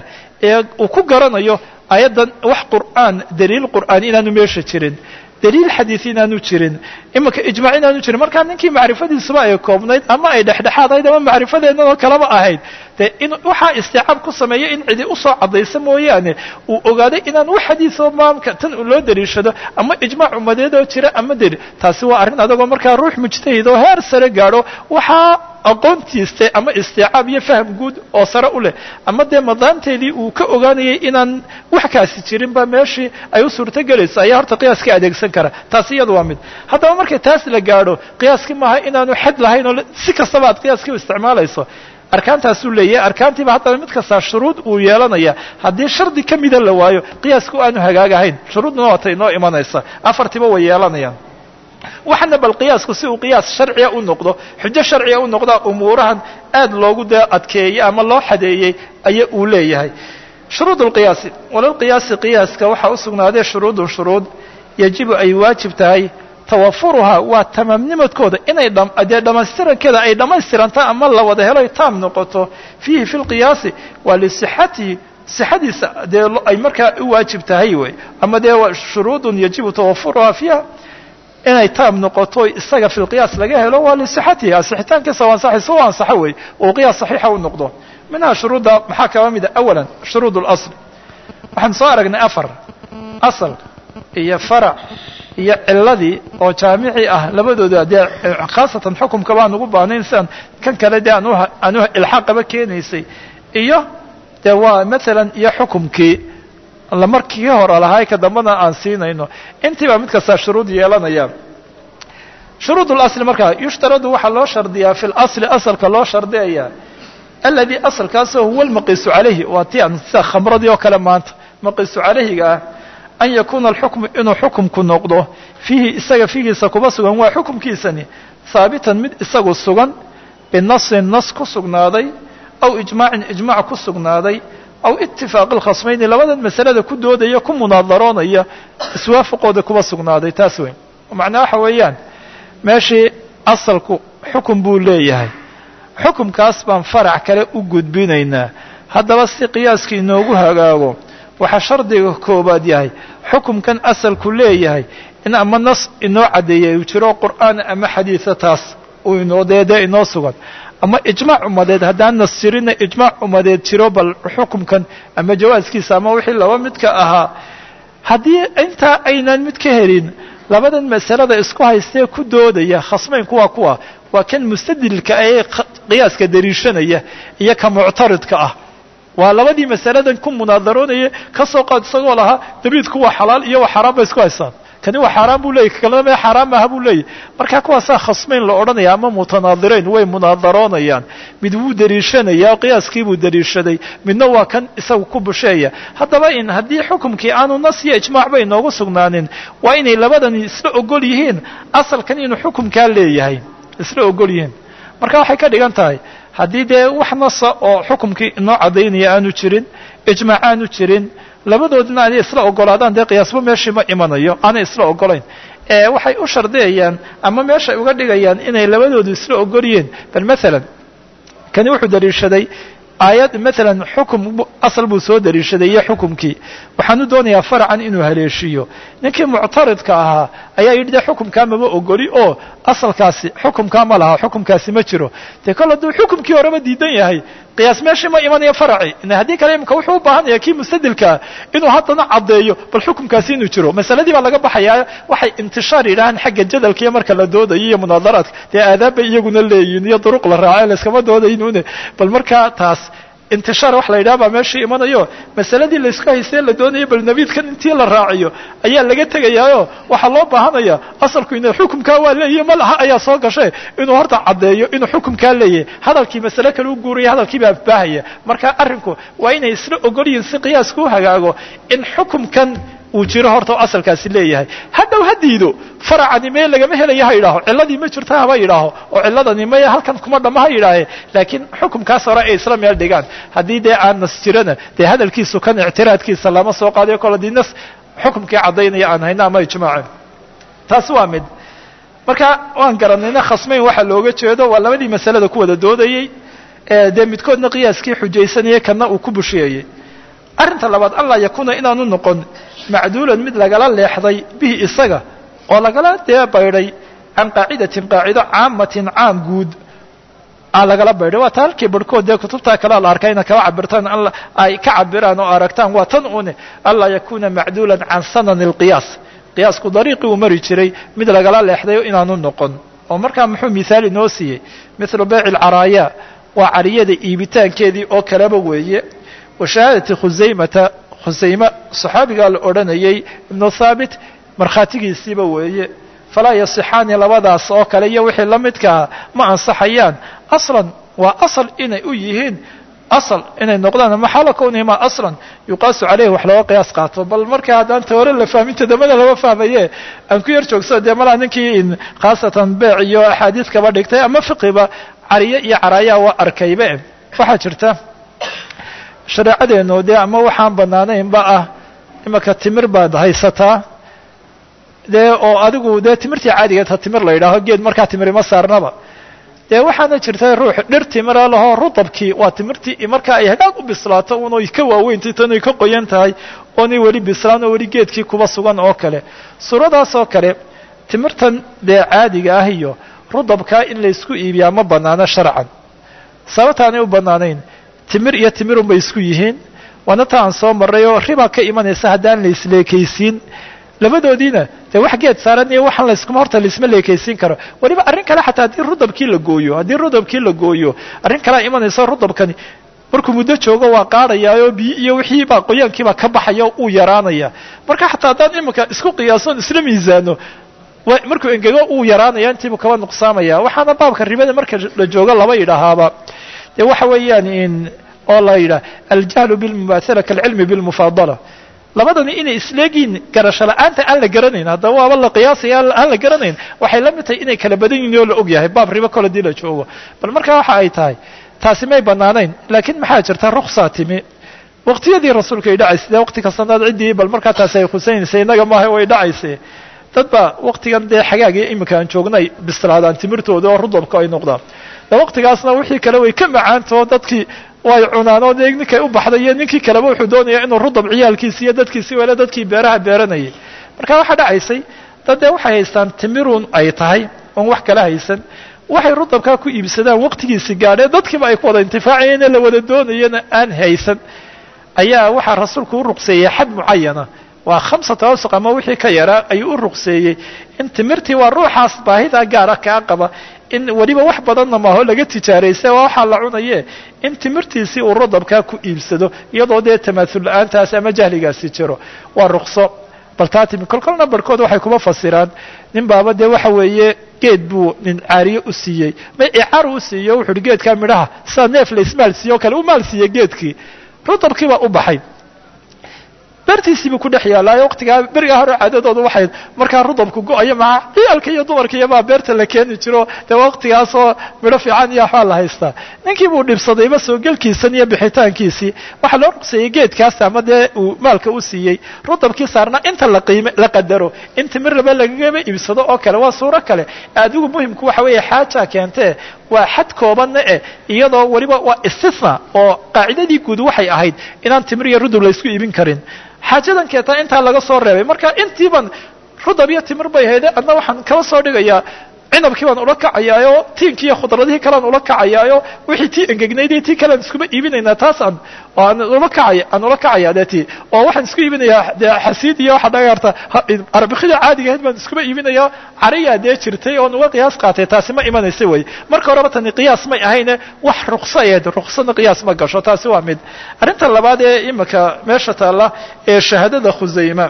ee uu ku garanayo ayaddan wax qur'aan daliil qur'aan inaanu meesha jirin daliil xadiid inaanu jirin iminka ijmaac inaanu jirin markaa ninkii macrifadiisuba ay koobnayd ama ay dhexdhexaadayd ama macrifadeenadoo kaleba ahayd dee in waxaa istiicaab ku sameeya in cidi usoo caddaysa mooyaane uu ogaaday inaan wax xadiisoo maamka tan loo daliishado ama ijmaac ummadeedoo jira ama deli taasi waa arrin adagoo markaa ruux mujtahid oo heer sare gaadho waxaa aqoontiiste ama istiicaab iyo faham guud oo sare u leh ama dee madaanteedii uu ka ogaanayay inaan wax kaasi jirin ba meeshii ay u suurto gelayso ayaa horta qiyaaska adeegsan kara taasi iyadu waa mid haddaba markay taas la gaadho qiyaaskii maaha inaanu xad lahayn oo si kastaba aad qiyaaskii u isticmaalayso arkaantaasuu leeyahay arkaantiiba haddaba mid kastaa shuruud uu yeelanaya haddii shardi ka mida la waayo qiyaasku aanu hagaagahayn shuruudna waata inoo imanaysa afartiiba way yeelanayaan waxana bal qiyaasku si uu qiyaas sharciga u noqdo xujo sharciga u noqdaa umuurahan aad loogu dee adkeeyey ama loo xadeeyey aya uu leeyahay shuruud lqiyaasi walalqiyaasi qiyaaska waxaa u sugnaaday shuruudun shuruud yajibu ay waajib tahay tawafuruhaa waa tamaamnimadkooda inay dee dhammaystirankeeda ay dhammaystiranta ama la wada helo ay taam noqoto fiihi fi lqiyaasi waa lisixatihi sixadiisa dee ay markaa u waajib tahay wey ama dee shuruudun yajibu tawafuruhaa fiiha inay taam noqoto isaga fi lqiyaas laga helo waa lisixatihi asixitaankiisa waa ansaxaysa u ansaxo wey uu qiyaas saxiixa u noqdo minhaa shuruudda maxaa kaba mida awalan shuruud اlasl waxaan soo aragnay afar asal iyo farac iyo ciladii oo jaamici ah labadooda dee khaasatan xukumka baan ugu baahnayn siaan kan kale dee aan aan ilxaaqaba keenaysay iyo dee waa maalan iyo xukumkii markii hore lahaa ka dambana aan siinayno intii baa mid kastaa shuruud yeelanaya shuruud اlasli markaa yushtaradu waxaa loo shardiyaa fi اlasli asalka loo shardiyaya aladi asalkaasoo huwa lmaqiisu calayhi waa ti aan sida khamradii oo kale maanta maqiisu calayhiga ah an yakuuna alxukmu inuu xukumku noqdo fiihi isaga fiigiisa kuba sugan waa xukumkiisani haabitan mid isagu sugan binasin nas ku sugnaaday aw ijmaacin ijmaac ku sugnaaday aw itifaaqi lkhasmayni labadan masalada ku doodaya ku munaadaroonaya iswaafaqooda kuba sugnaaday taas weyn macnaa waxa weeyaan meeshii asalku xukum buu leeyahay xukumkaas baan farac kale u gudbinaynaa haddaba si qiyaaskii inoogu hagaago waxaa shardiga koobaad yahay xukumkan asalku leeyahay in ama nas inoo caddeeyay uu jiro qur'aan ama xadiisa taas uu inoo deedee inoo sugan ama ijmaac umadeed haddaan nas jirinna ijmaac umadeed jiro bal xukumkan ama jawaaskiisa ama wixii laba midka ahaa haddii intaa aynaan mid ka helin labadan masalada isku haystee ku doodaya khasmaynku waa kuwa waa kan mustadilka ee qiyaaska dariishanaya iyo ka muctaridka ah waa labadii masaladan ku munaadaroonaya ka soo qaad isagoo lahaa dabiidku waa xalaal iyo waa xaaraan bay isku haystaan kani waa xaaraan buu leeyay kalena me xaaraan maaha buu leeyahy marka kuwaasaa khasmayn la odhanaya ama mutanaadirayn way munaadaroonayaan mid wuu dariishanaya qiyaaskii buu dariishaday midna waa kan isagu ku busheeya haddaba in haddii xukumkii aanu nas iyo ijmaacba inoogu sugnaanin waa inay labadani isla ogol yihiin asalkan inuu xukumkaa leeyahay isla ogol yihiin marka waxay ka dhigan tahay haddii dee wax nasa oo xukumkii inoo caddaynaya aanu jirin ijmaac aanu jirin labadoodina aanay isla ogolaadaan dee qiyaasba meeshii ma imanayo aanay isla ogolayn waxay u shardiyayaan ama meeshay uga dhigayaan inay labadoodu isla ogol yihiin bal maalan kani wuxuu daliishaday aayad maalan xukum asal buu soo daliishaday iyo xukumkii waxaanu doonayaa faracan inuu haleeshiyo ninkii muctaridka ahaa ayaa yidhi de xukumkaa mama ogoli oo asalkaasi xukumkaa ma laha xukumkaasi ma jiro dee kol hadduu xukumkii horeba diidan yahay qiyaas meeshii ma imanayo faraci haddii kale imika wuxuu u baahanaya kii mustadilkaa inuu haddana caddeeyo bal xukumkaasi inuu jiro masaladii baa laga baxayaa waxay intishaar yidhahaan xagga jadalkiiyo marka la doodayo iyo munaadaraadka dee aadaab bay iyaguna leeyihin iyo duruq la raace layskama doodaynuune bal markaa taas intishaar wax la yidhaha baa meeshii imanayo masaladii laysku haystee la doonayo bal nabiidkan intii la raaciyo ayaa laga tegayaayo waxaa loo baahanaya asalku ina xukumkaa waa leeyahy ma laha ayaa soo gashe inuu horta caddeeyo inuu xukumkaa leeyahay hadalkii masale kale u guuraya hadalkii baa baahaya marka arrinku waa inay isla ogol yihiin si qiyaasku u hagaago in xukumkan uu jiro horta asalkaasi leeyahay hadhow ha diido faracani mee lagama helayo ha yidhaaho ciladii ma jirta haba yidhaaho oo ciladani maya halkan kuma dhama ha yidhaahe laakiin xukumkaas hore ay isla meel dhigaan haddii dee aan nas jirana dee hadalkiisu kan ictiraadkiisa lama soo qaadayo kol haddii nas xukumkii caddaynaya aan hayno ama ijmaaca taasi waa mid marka waan garanayna khasmayn waxaa looga jeedo waa labadii masalada ku wada doodayey dee midkoodna qiyaaskii xujaysanayay kana uu ku busheeyey arrinta labaad anlaa yakuuna inaanu noqon macduulan mid lagala leexday bihi isaga oo lagala dee baydhay can qaacidatin qaacido caamatin caam guud aan lagala baydhay waa ta halkii barhkood dee kutubtaa kalea la arkaa ina kala cabirtaan ay ka cabiraan oo aragtaan waa tan une anlaa yakuuna macduulan can sanani alqiyaas qiyaasku dariiqii uu mari jiray mid lagala leexday inaanu noqon oo markaa muxuu mithaal inoo siiyey mithlu bayci alcaraaya waa cariyada iibitaankeedii oo kaleba weeye wa shahaadati khusaymata khusayme saxaabigaa la odhanayay ibnu thaabit markhaatigiisiiba weeye falaa yasixaani labadaas oo kale iyo wixii la midkaa ma ansaxayaan aslan waa asal inay u yihiin asal inay noqdaan maxaala kownihima aslan yuqaasu caleyhi wax looga qiyaas qaato bal marka haddaan ta hore la fahmin todobada lama fahmaye aan ku yar joogsado dee malaa ninkii khaasatan beec iyo axaadiis kaba dhigtay ama fiqiba cariye iyo caraayaa waa arkaybe waxaa jirta shareecadeenu dee ama waxaan banaanaynba ah imaka timir baad haysataa dee oo adigu dee timirtii caadigeedha timir la yidhaaho geed markaa timirima saarnaba dee waxaana jirta ruux dhir timira lahoo rudabkii waa timirtii markaa ay hagaag u bislaato unoy ka waaweyntai tanay ka qoyan tahay oonay weli bislaan oo weli geedkii kuba sugan oo kale suuradaas oo kale timirtan dee caadiga ah iyo rudabkaa in laysku iibiyaa ma banaano sharcan sababtaanay u banaanayn timir iyo timirun bay isku yihiin waana ta aan soo marray oo riba ka imanaysa haddaan la isleekaysiin labadoodiina dee wax geed saaran iyo waxaan layskuma horta laisma leekaysiin karo weliba arrin kale xataa haddii rudabkii la gooyo haddii rudabkii la gooyo arrin kalea imanaysa rudabkani markuu muddo joogo waa qaadayaa oo biyo iyo wixii baa qoyaankiibaa ka baxaya uu yaraanaya marka xataa haddaan iminka isku qiyaasoon isla miisaano markuu engego uu yaraanaya intiibuu kaba nuqsaamaya waxaana baabka ribada marka la joogo laba yidhaahaaba dee waxa weeyaan in oo la yidhaah aljahlu bilmumaahala kaalcilmi bilmufaadala labadani inay isleegiin garasho la-aanta aan la garanayn haddaba waaba la qiyaasaya aan la garanayn waxay la mid tahay inay kala badan yihin oo la og yahay baab ribo kole dii la joogo bal markaa waxa ay tahay taasi may banaanayn laakiin maxaa jirta ruksaa timi waqtiyadii rasuulka ay dhacaysay dee waqti kastanaad ciddii bal markaa taasi ay khusaynaysay innaga maaha way dhacaysay dad baa waqtigan dee xagaagii iminka aan joognay bislaadaan timirtooda oo rudabka ay noqdaan de waqtigaasna wixii kale way ka macaantao dadkii way cunaan oo dee ninkay u baxday iyo ninkii kaleba wuxuu doonaya inuu rudab ciyaalkiisi iyo dadkiisi wele dadkii beeraha beeranayay marka waxaa dhacaysay dad dee waxay haystaan timirun ay tahay oon wax kala haysan waxay rudabkaa ku iibsadaan waqtigiisi gaadhee dadkiiba ay ku wada intifaacayeen la wada doonayana aan haysan ayaa waxaa rasuulku u ruqseeyey xad mucayana waa khamsata awsuq ama wixii ka yaraa ayuu u ruqseeyey in timirtii waa ruuxaas baahida gaara kaa qaba in weliba wax badanna maaho laga tijaaraysa waa waxaa la cunaye in timirtiisii uu rudabkaa ku iibsado iyadoo dee tamaasul la-aantaasi ama jahligaasi jiro waa ruqso bal taa timi kolkolna barhkood waxay kuma fasiraan nin baaba dee waxa weeye geed buu nin caariye u siiyey ma icaar u siiyo wuxu uhi geedkaa midhaha sidaa neef la ismaal siiye o kale u maal siiyey geedkii rudabkii baa u baxay beertiisii buu ku dhex yaallaayo waqtigaa berigaa hore caadadooda waxay markaa rudabku go-ayo maca ciyaalka iyo dumarka iyo baa beerta la keeni jiro dee waqtigaasoo midho fiican iyo waxbaa la haystaa ninkii buu dhibsadayba soo gelkiisan iyo bixitaankiisii waxaa loo ruqseeyey geedkaas ama dee uu maalka u siiyey rudabkii saarnaa inta la qiime la qadaro in timirraba lagagaba iibsado oo kale waa suuro kale adigu muhimku waxa weeye xaaja keentee waa xad koobanna eh iyadoo weliba waa istithna oo qaacidadii guud waxay ahayd inaan timir iyo rudub la isku iibin karin xaajadan keetaa intaa laga soo reebay marka intiiban rudab iyo timir bay hayde adna waxaan kala soo dhigayaa cinabkii baan ula kacayaayo tiinkii iyo khudradihii kalean ula kacayaayo wixii tii engegnaydii tii kalean iskuma iibinaynaa taas aan aan ula kacaya aan ula kacaya dee ti oo waxaan isku iibinayaa dee xasiid iyo waxaa dhaga karta arbikida caadiga ahayd baan iskuma iibinayaa cariyaa dee jirtay oon uga qiyaas qaatay taasi ma imanaysa wey marka horeba tani qiyaas may ahayne wax rukso aheed ruksana qiyaas ma gasho taasi waa mid arrinta labaad ee imika meesha taalla ee shahaadada khusayma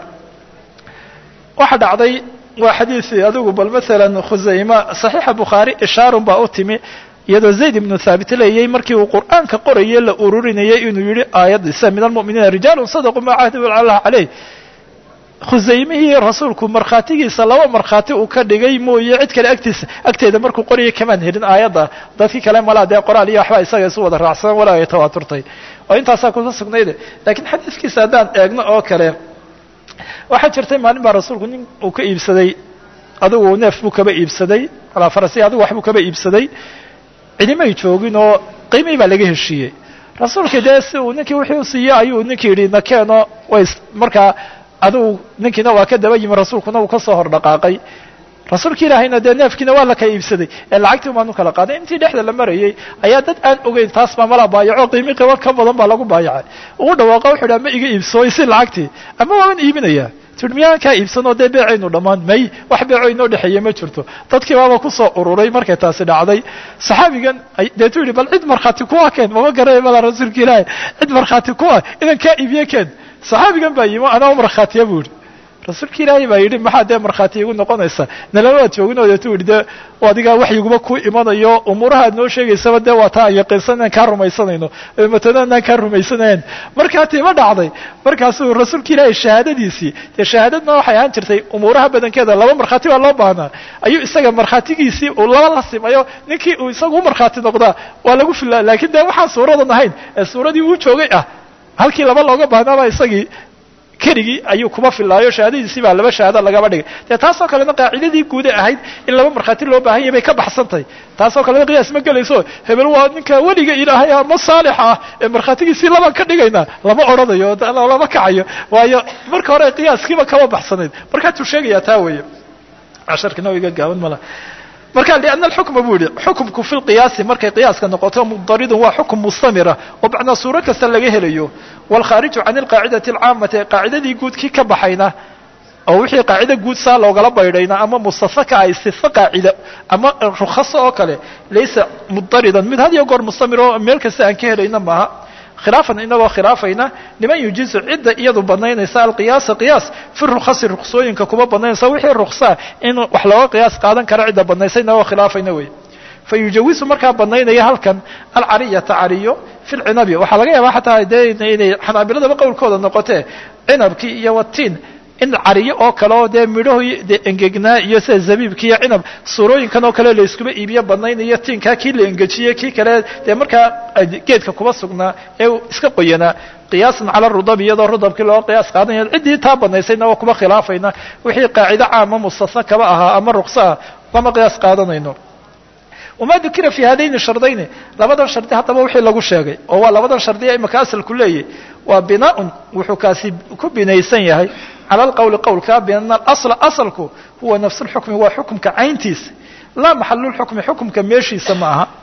waxa dhacday waa xadiisi adigu bal masalan khusayma saxiixa bukhaari ishaarun baa u timi iyadoo zayd ibnu thaabit leeyay markii uu qur'aanka qorayay la ururinayay inuu yihi aayaddiisa min almu'miniina rijaalun sadaquu maa cahdu allah caleyh khusaymihii rasuulku markhaatigiisa laba markhaati uu ka dhigay mooye cid kale agtiisa agteeda markuu qorayay kamaan helin aayadda dadkii kale malaa dee qoraal iyo waxba isaga isu wada raacsan walaa ay tawaaturtay oo intaasaa kusa sugnayde lakiin xadiiskiisa haddaan eegno oo kale waxaa jirtay maalin baa rasuulku nin uu ka iibsaday adigu neef buu kaba iibsaday alaa farasi adigu waxbuu kaba iibsaday cidimay joogin oo qiimihii baa laga heshiiyey rasuulkii dee si uu ninkii wixii u siiyey ayuu ninkii yidhi nakeeno way markaa adigu ninkiina waa ka daba yimi rasuulkuna uu ka soo hor dhaqaaqay rasuulka ilaahayna dee neefkiina waa la kala iibsaday ee lacagtii umaan u kala qaaday intii dhexda la marayey ayaa dad aan ogeyn taas baa mala baayaco qiimi qibo ka badan baa lagu baayacay uu dhawaaqa wuxu dhi ama iga iibsooy si lacagtii ama waaban iibinaya tii miyaan kaa iibsanoo dee beecaynu dhammaan may wax beeco inoo dhexeeye ma jirto dadkii baaba kusoo ururay markay taasi dhacday saxaabigan deetu yidhi bal cid markhaati kuwa keen mama garanay mala rasuulka ilaahi cid markhaati kuwa idan kaa iibiye keen saxaabigan baa yimi anaa u markhaatiya buu yidhi rasuulka ilaahay baa yidhi maxaa dee markhaati igu noqonaysa nalama waad joogin deetu yidhi dee adigaa waxyiguba ku imanayo umuuraha ad noo sheegaysaba dee waa taa aan yaqiinsan inaan kaa rumaysanayno matana inaan kaa rumaysanayn markaa tiima dhacday markaasuu rasuulka ilaahay shahaadadiisii dee shahaadadna waxay ahaan jirtay umuuraha badankeeda laba markhaati baa loo baahnaa ayuu isaga markhaatigiisii uu laba la simayo ninkii uu isagu u markhaati noqdaa waa lagu filaa laakiin dee waxaan suuradan ahayn ee suuradii uu joogay ah halkii laba looga baahnaaba isagii keligii ayuu kuma filaayo shahaadadiisii baa laba shahaado lagaba dhigay dee taasoo kalena qaacidadii guude ahayd in laba markhaati loo baahan yahy bay ka baxsantahay taasoo kalena qiyaas ma gelayso hebel waa ninka weliga ilaahay ama saalix ah ee markhaatigiisii labaan ka dhigaynaa lama odhanayo lama kacayo waayo marka hore qiyaaskiiba kama baxsanayd markaatuu sheegayaa taa weeye casharkina iga gaaban mala marka لأن الحكم buu yihi xukمku في القiyaasi markay qiyaaska noqoto mضaridun waa xukم mustamira oo macnaa suuro kasta laga helayo والkhاariج عan القاacidaة الcaamati qaacidadii guud kii ka baxayna oo wixii qaacida guud saa loogala baydhayna ama mustafaka ay sifa qaacida ama rukaso oo kale laysa mضaridan mid had iyo goor mustamir oo meel kasta aan ka helayna maaha khilaafan inagoo khilaafayna liman yujizu cidda iyadu banaynaysa alqiyaasa qiyaas fi rukhasi ruksooyinka kuma banaynaysa wixii ruksaa in wax looga qiyaas qaadan kara cidda banaysay inagoo khilaafayna wey fa yujawisu markaa banaynaya halkan alcariyata cariyo fi lcinabi waxaa laga yaabaa xataa dee inay xanaabiladaba qowlkooda noqotee cinabkii iyo watiin in cariyo oo kale oo dee midhaho dee engegnaa iyo sida zabiibki iyo cinab suurooyinkan oo kale la iskuba iibiyo badnaynayo tiinkaa kii la engejiyey kii kale dee markaa geedka kuba sugnaa ee iska qoyanaa qiyaasan cala rudab iyadoo rudabkii loo qiyaas qaadanaya ciddii taa banaysayna waa kuba khilaafayna wixii qaacido caama mustasna kaba ahaa ama ruksaa lama qiyaas qaadanayno wama dukira fi hadayni shardayni labadan shardi haddaba wixii lagu sheegay oo waa labadan shardiya imaka asalku leeyahy waa binaaun wuxuu kaasi ku binaysan yahay cala alqowli qowlka biana alasla asalku huwa nafsu lxukmi waa xukumka cayntiisa laa maxalu lxukmi xukumka meeshiisa ma aha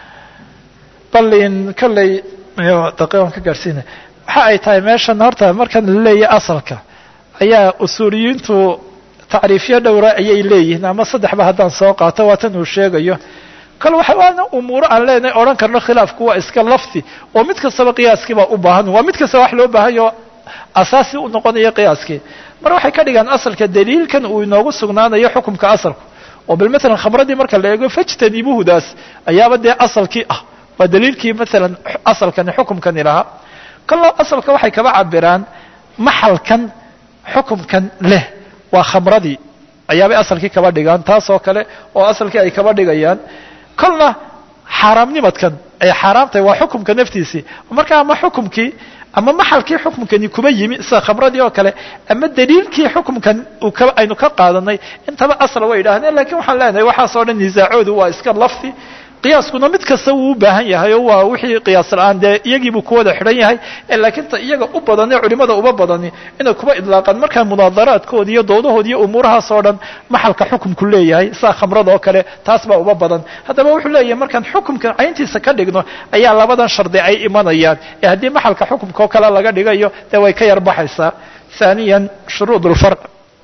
bal in kolley daqiiqan ka gaadhsiina waxa ay tahay meeshan horta markan la leeyahy asalka ayaa usuuliyiintu tacriifyo dhowra ayay leeyihiin ama saddexba haddaan soo qaato waa tan uu sheegayo kal waxa waana umuuro aan leenahay odhan karno khilaafku waa iska lafti oo mid kastaba qiyaaskiibaa u baahan waa mid kastaba wax loo baahanyo asaasi u noqonayo qiyaaskii mar waxay ka dhigaan asalka daliilkan uu inoogu sugnaanayo xukumka asalku oo bal matalan khamradii marka la eego fajtanibuhudaas ayaaba dee asalkii ah waa daliilkii matalan asalkani xukumkani lahaa kaloo asalka waxay kaba cabiraan maxalkan xukumkan leh waa khamradii ayaabay asalkii kaba dhigaan taas oo kale oo asalkii ay kaba dhigayaan kolna xaaraamnimadkan ay xaaraamtahay waa xukumka naftiisii marka ama xukumkii ama maxalkii xukumkani kuba yimi sida khamradii oo kale ama daliilkii xukumkan aynu ka qaadanay intaba asal way yidhahdeen lakin waxaan leenahay waxaas oo dhan nisaacoodu waa iska lafti qiyaaskuna mid kasta wuu u baahan yahay oo waa wixii qiyaas la-aan dee iyagiibuu ku wada xidhan yahay laakiin ta iyaga u badane culimada uba badani inay kuba idlaaqaan markaa munaadaraadkooda iyo doodahood iyo umuurahaas oo dhan maxalka xukumku leeyahay sida khamrada oo kale taas baa uba badan haddaba wuxuu leeyahay markaan xukumka cayntiisa ka dhigno ayaa labadan shardi ay imanayaan ee haddii maxalka xukumka oo kale laga dhigayo dee way ka yar baxaysaa ثaaniya shuruud اlfarq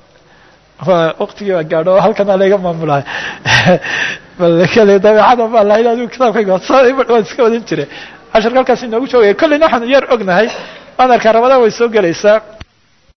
waqtigii baa gaadho halkana layga maamulahay bal kale dabeecada baa lahayd adigu kitaabkayga waan iska wadan jire casharka halkaas inoogu joogaya kolleyna waxaan yar ognahay anarka ramadaan way soo gelaysaa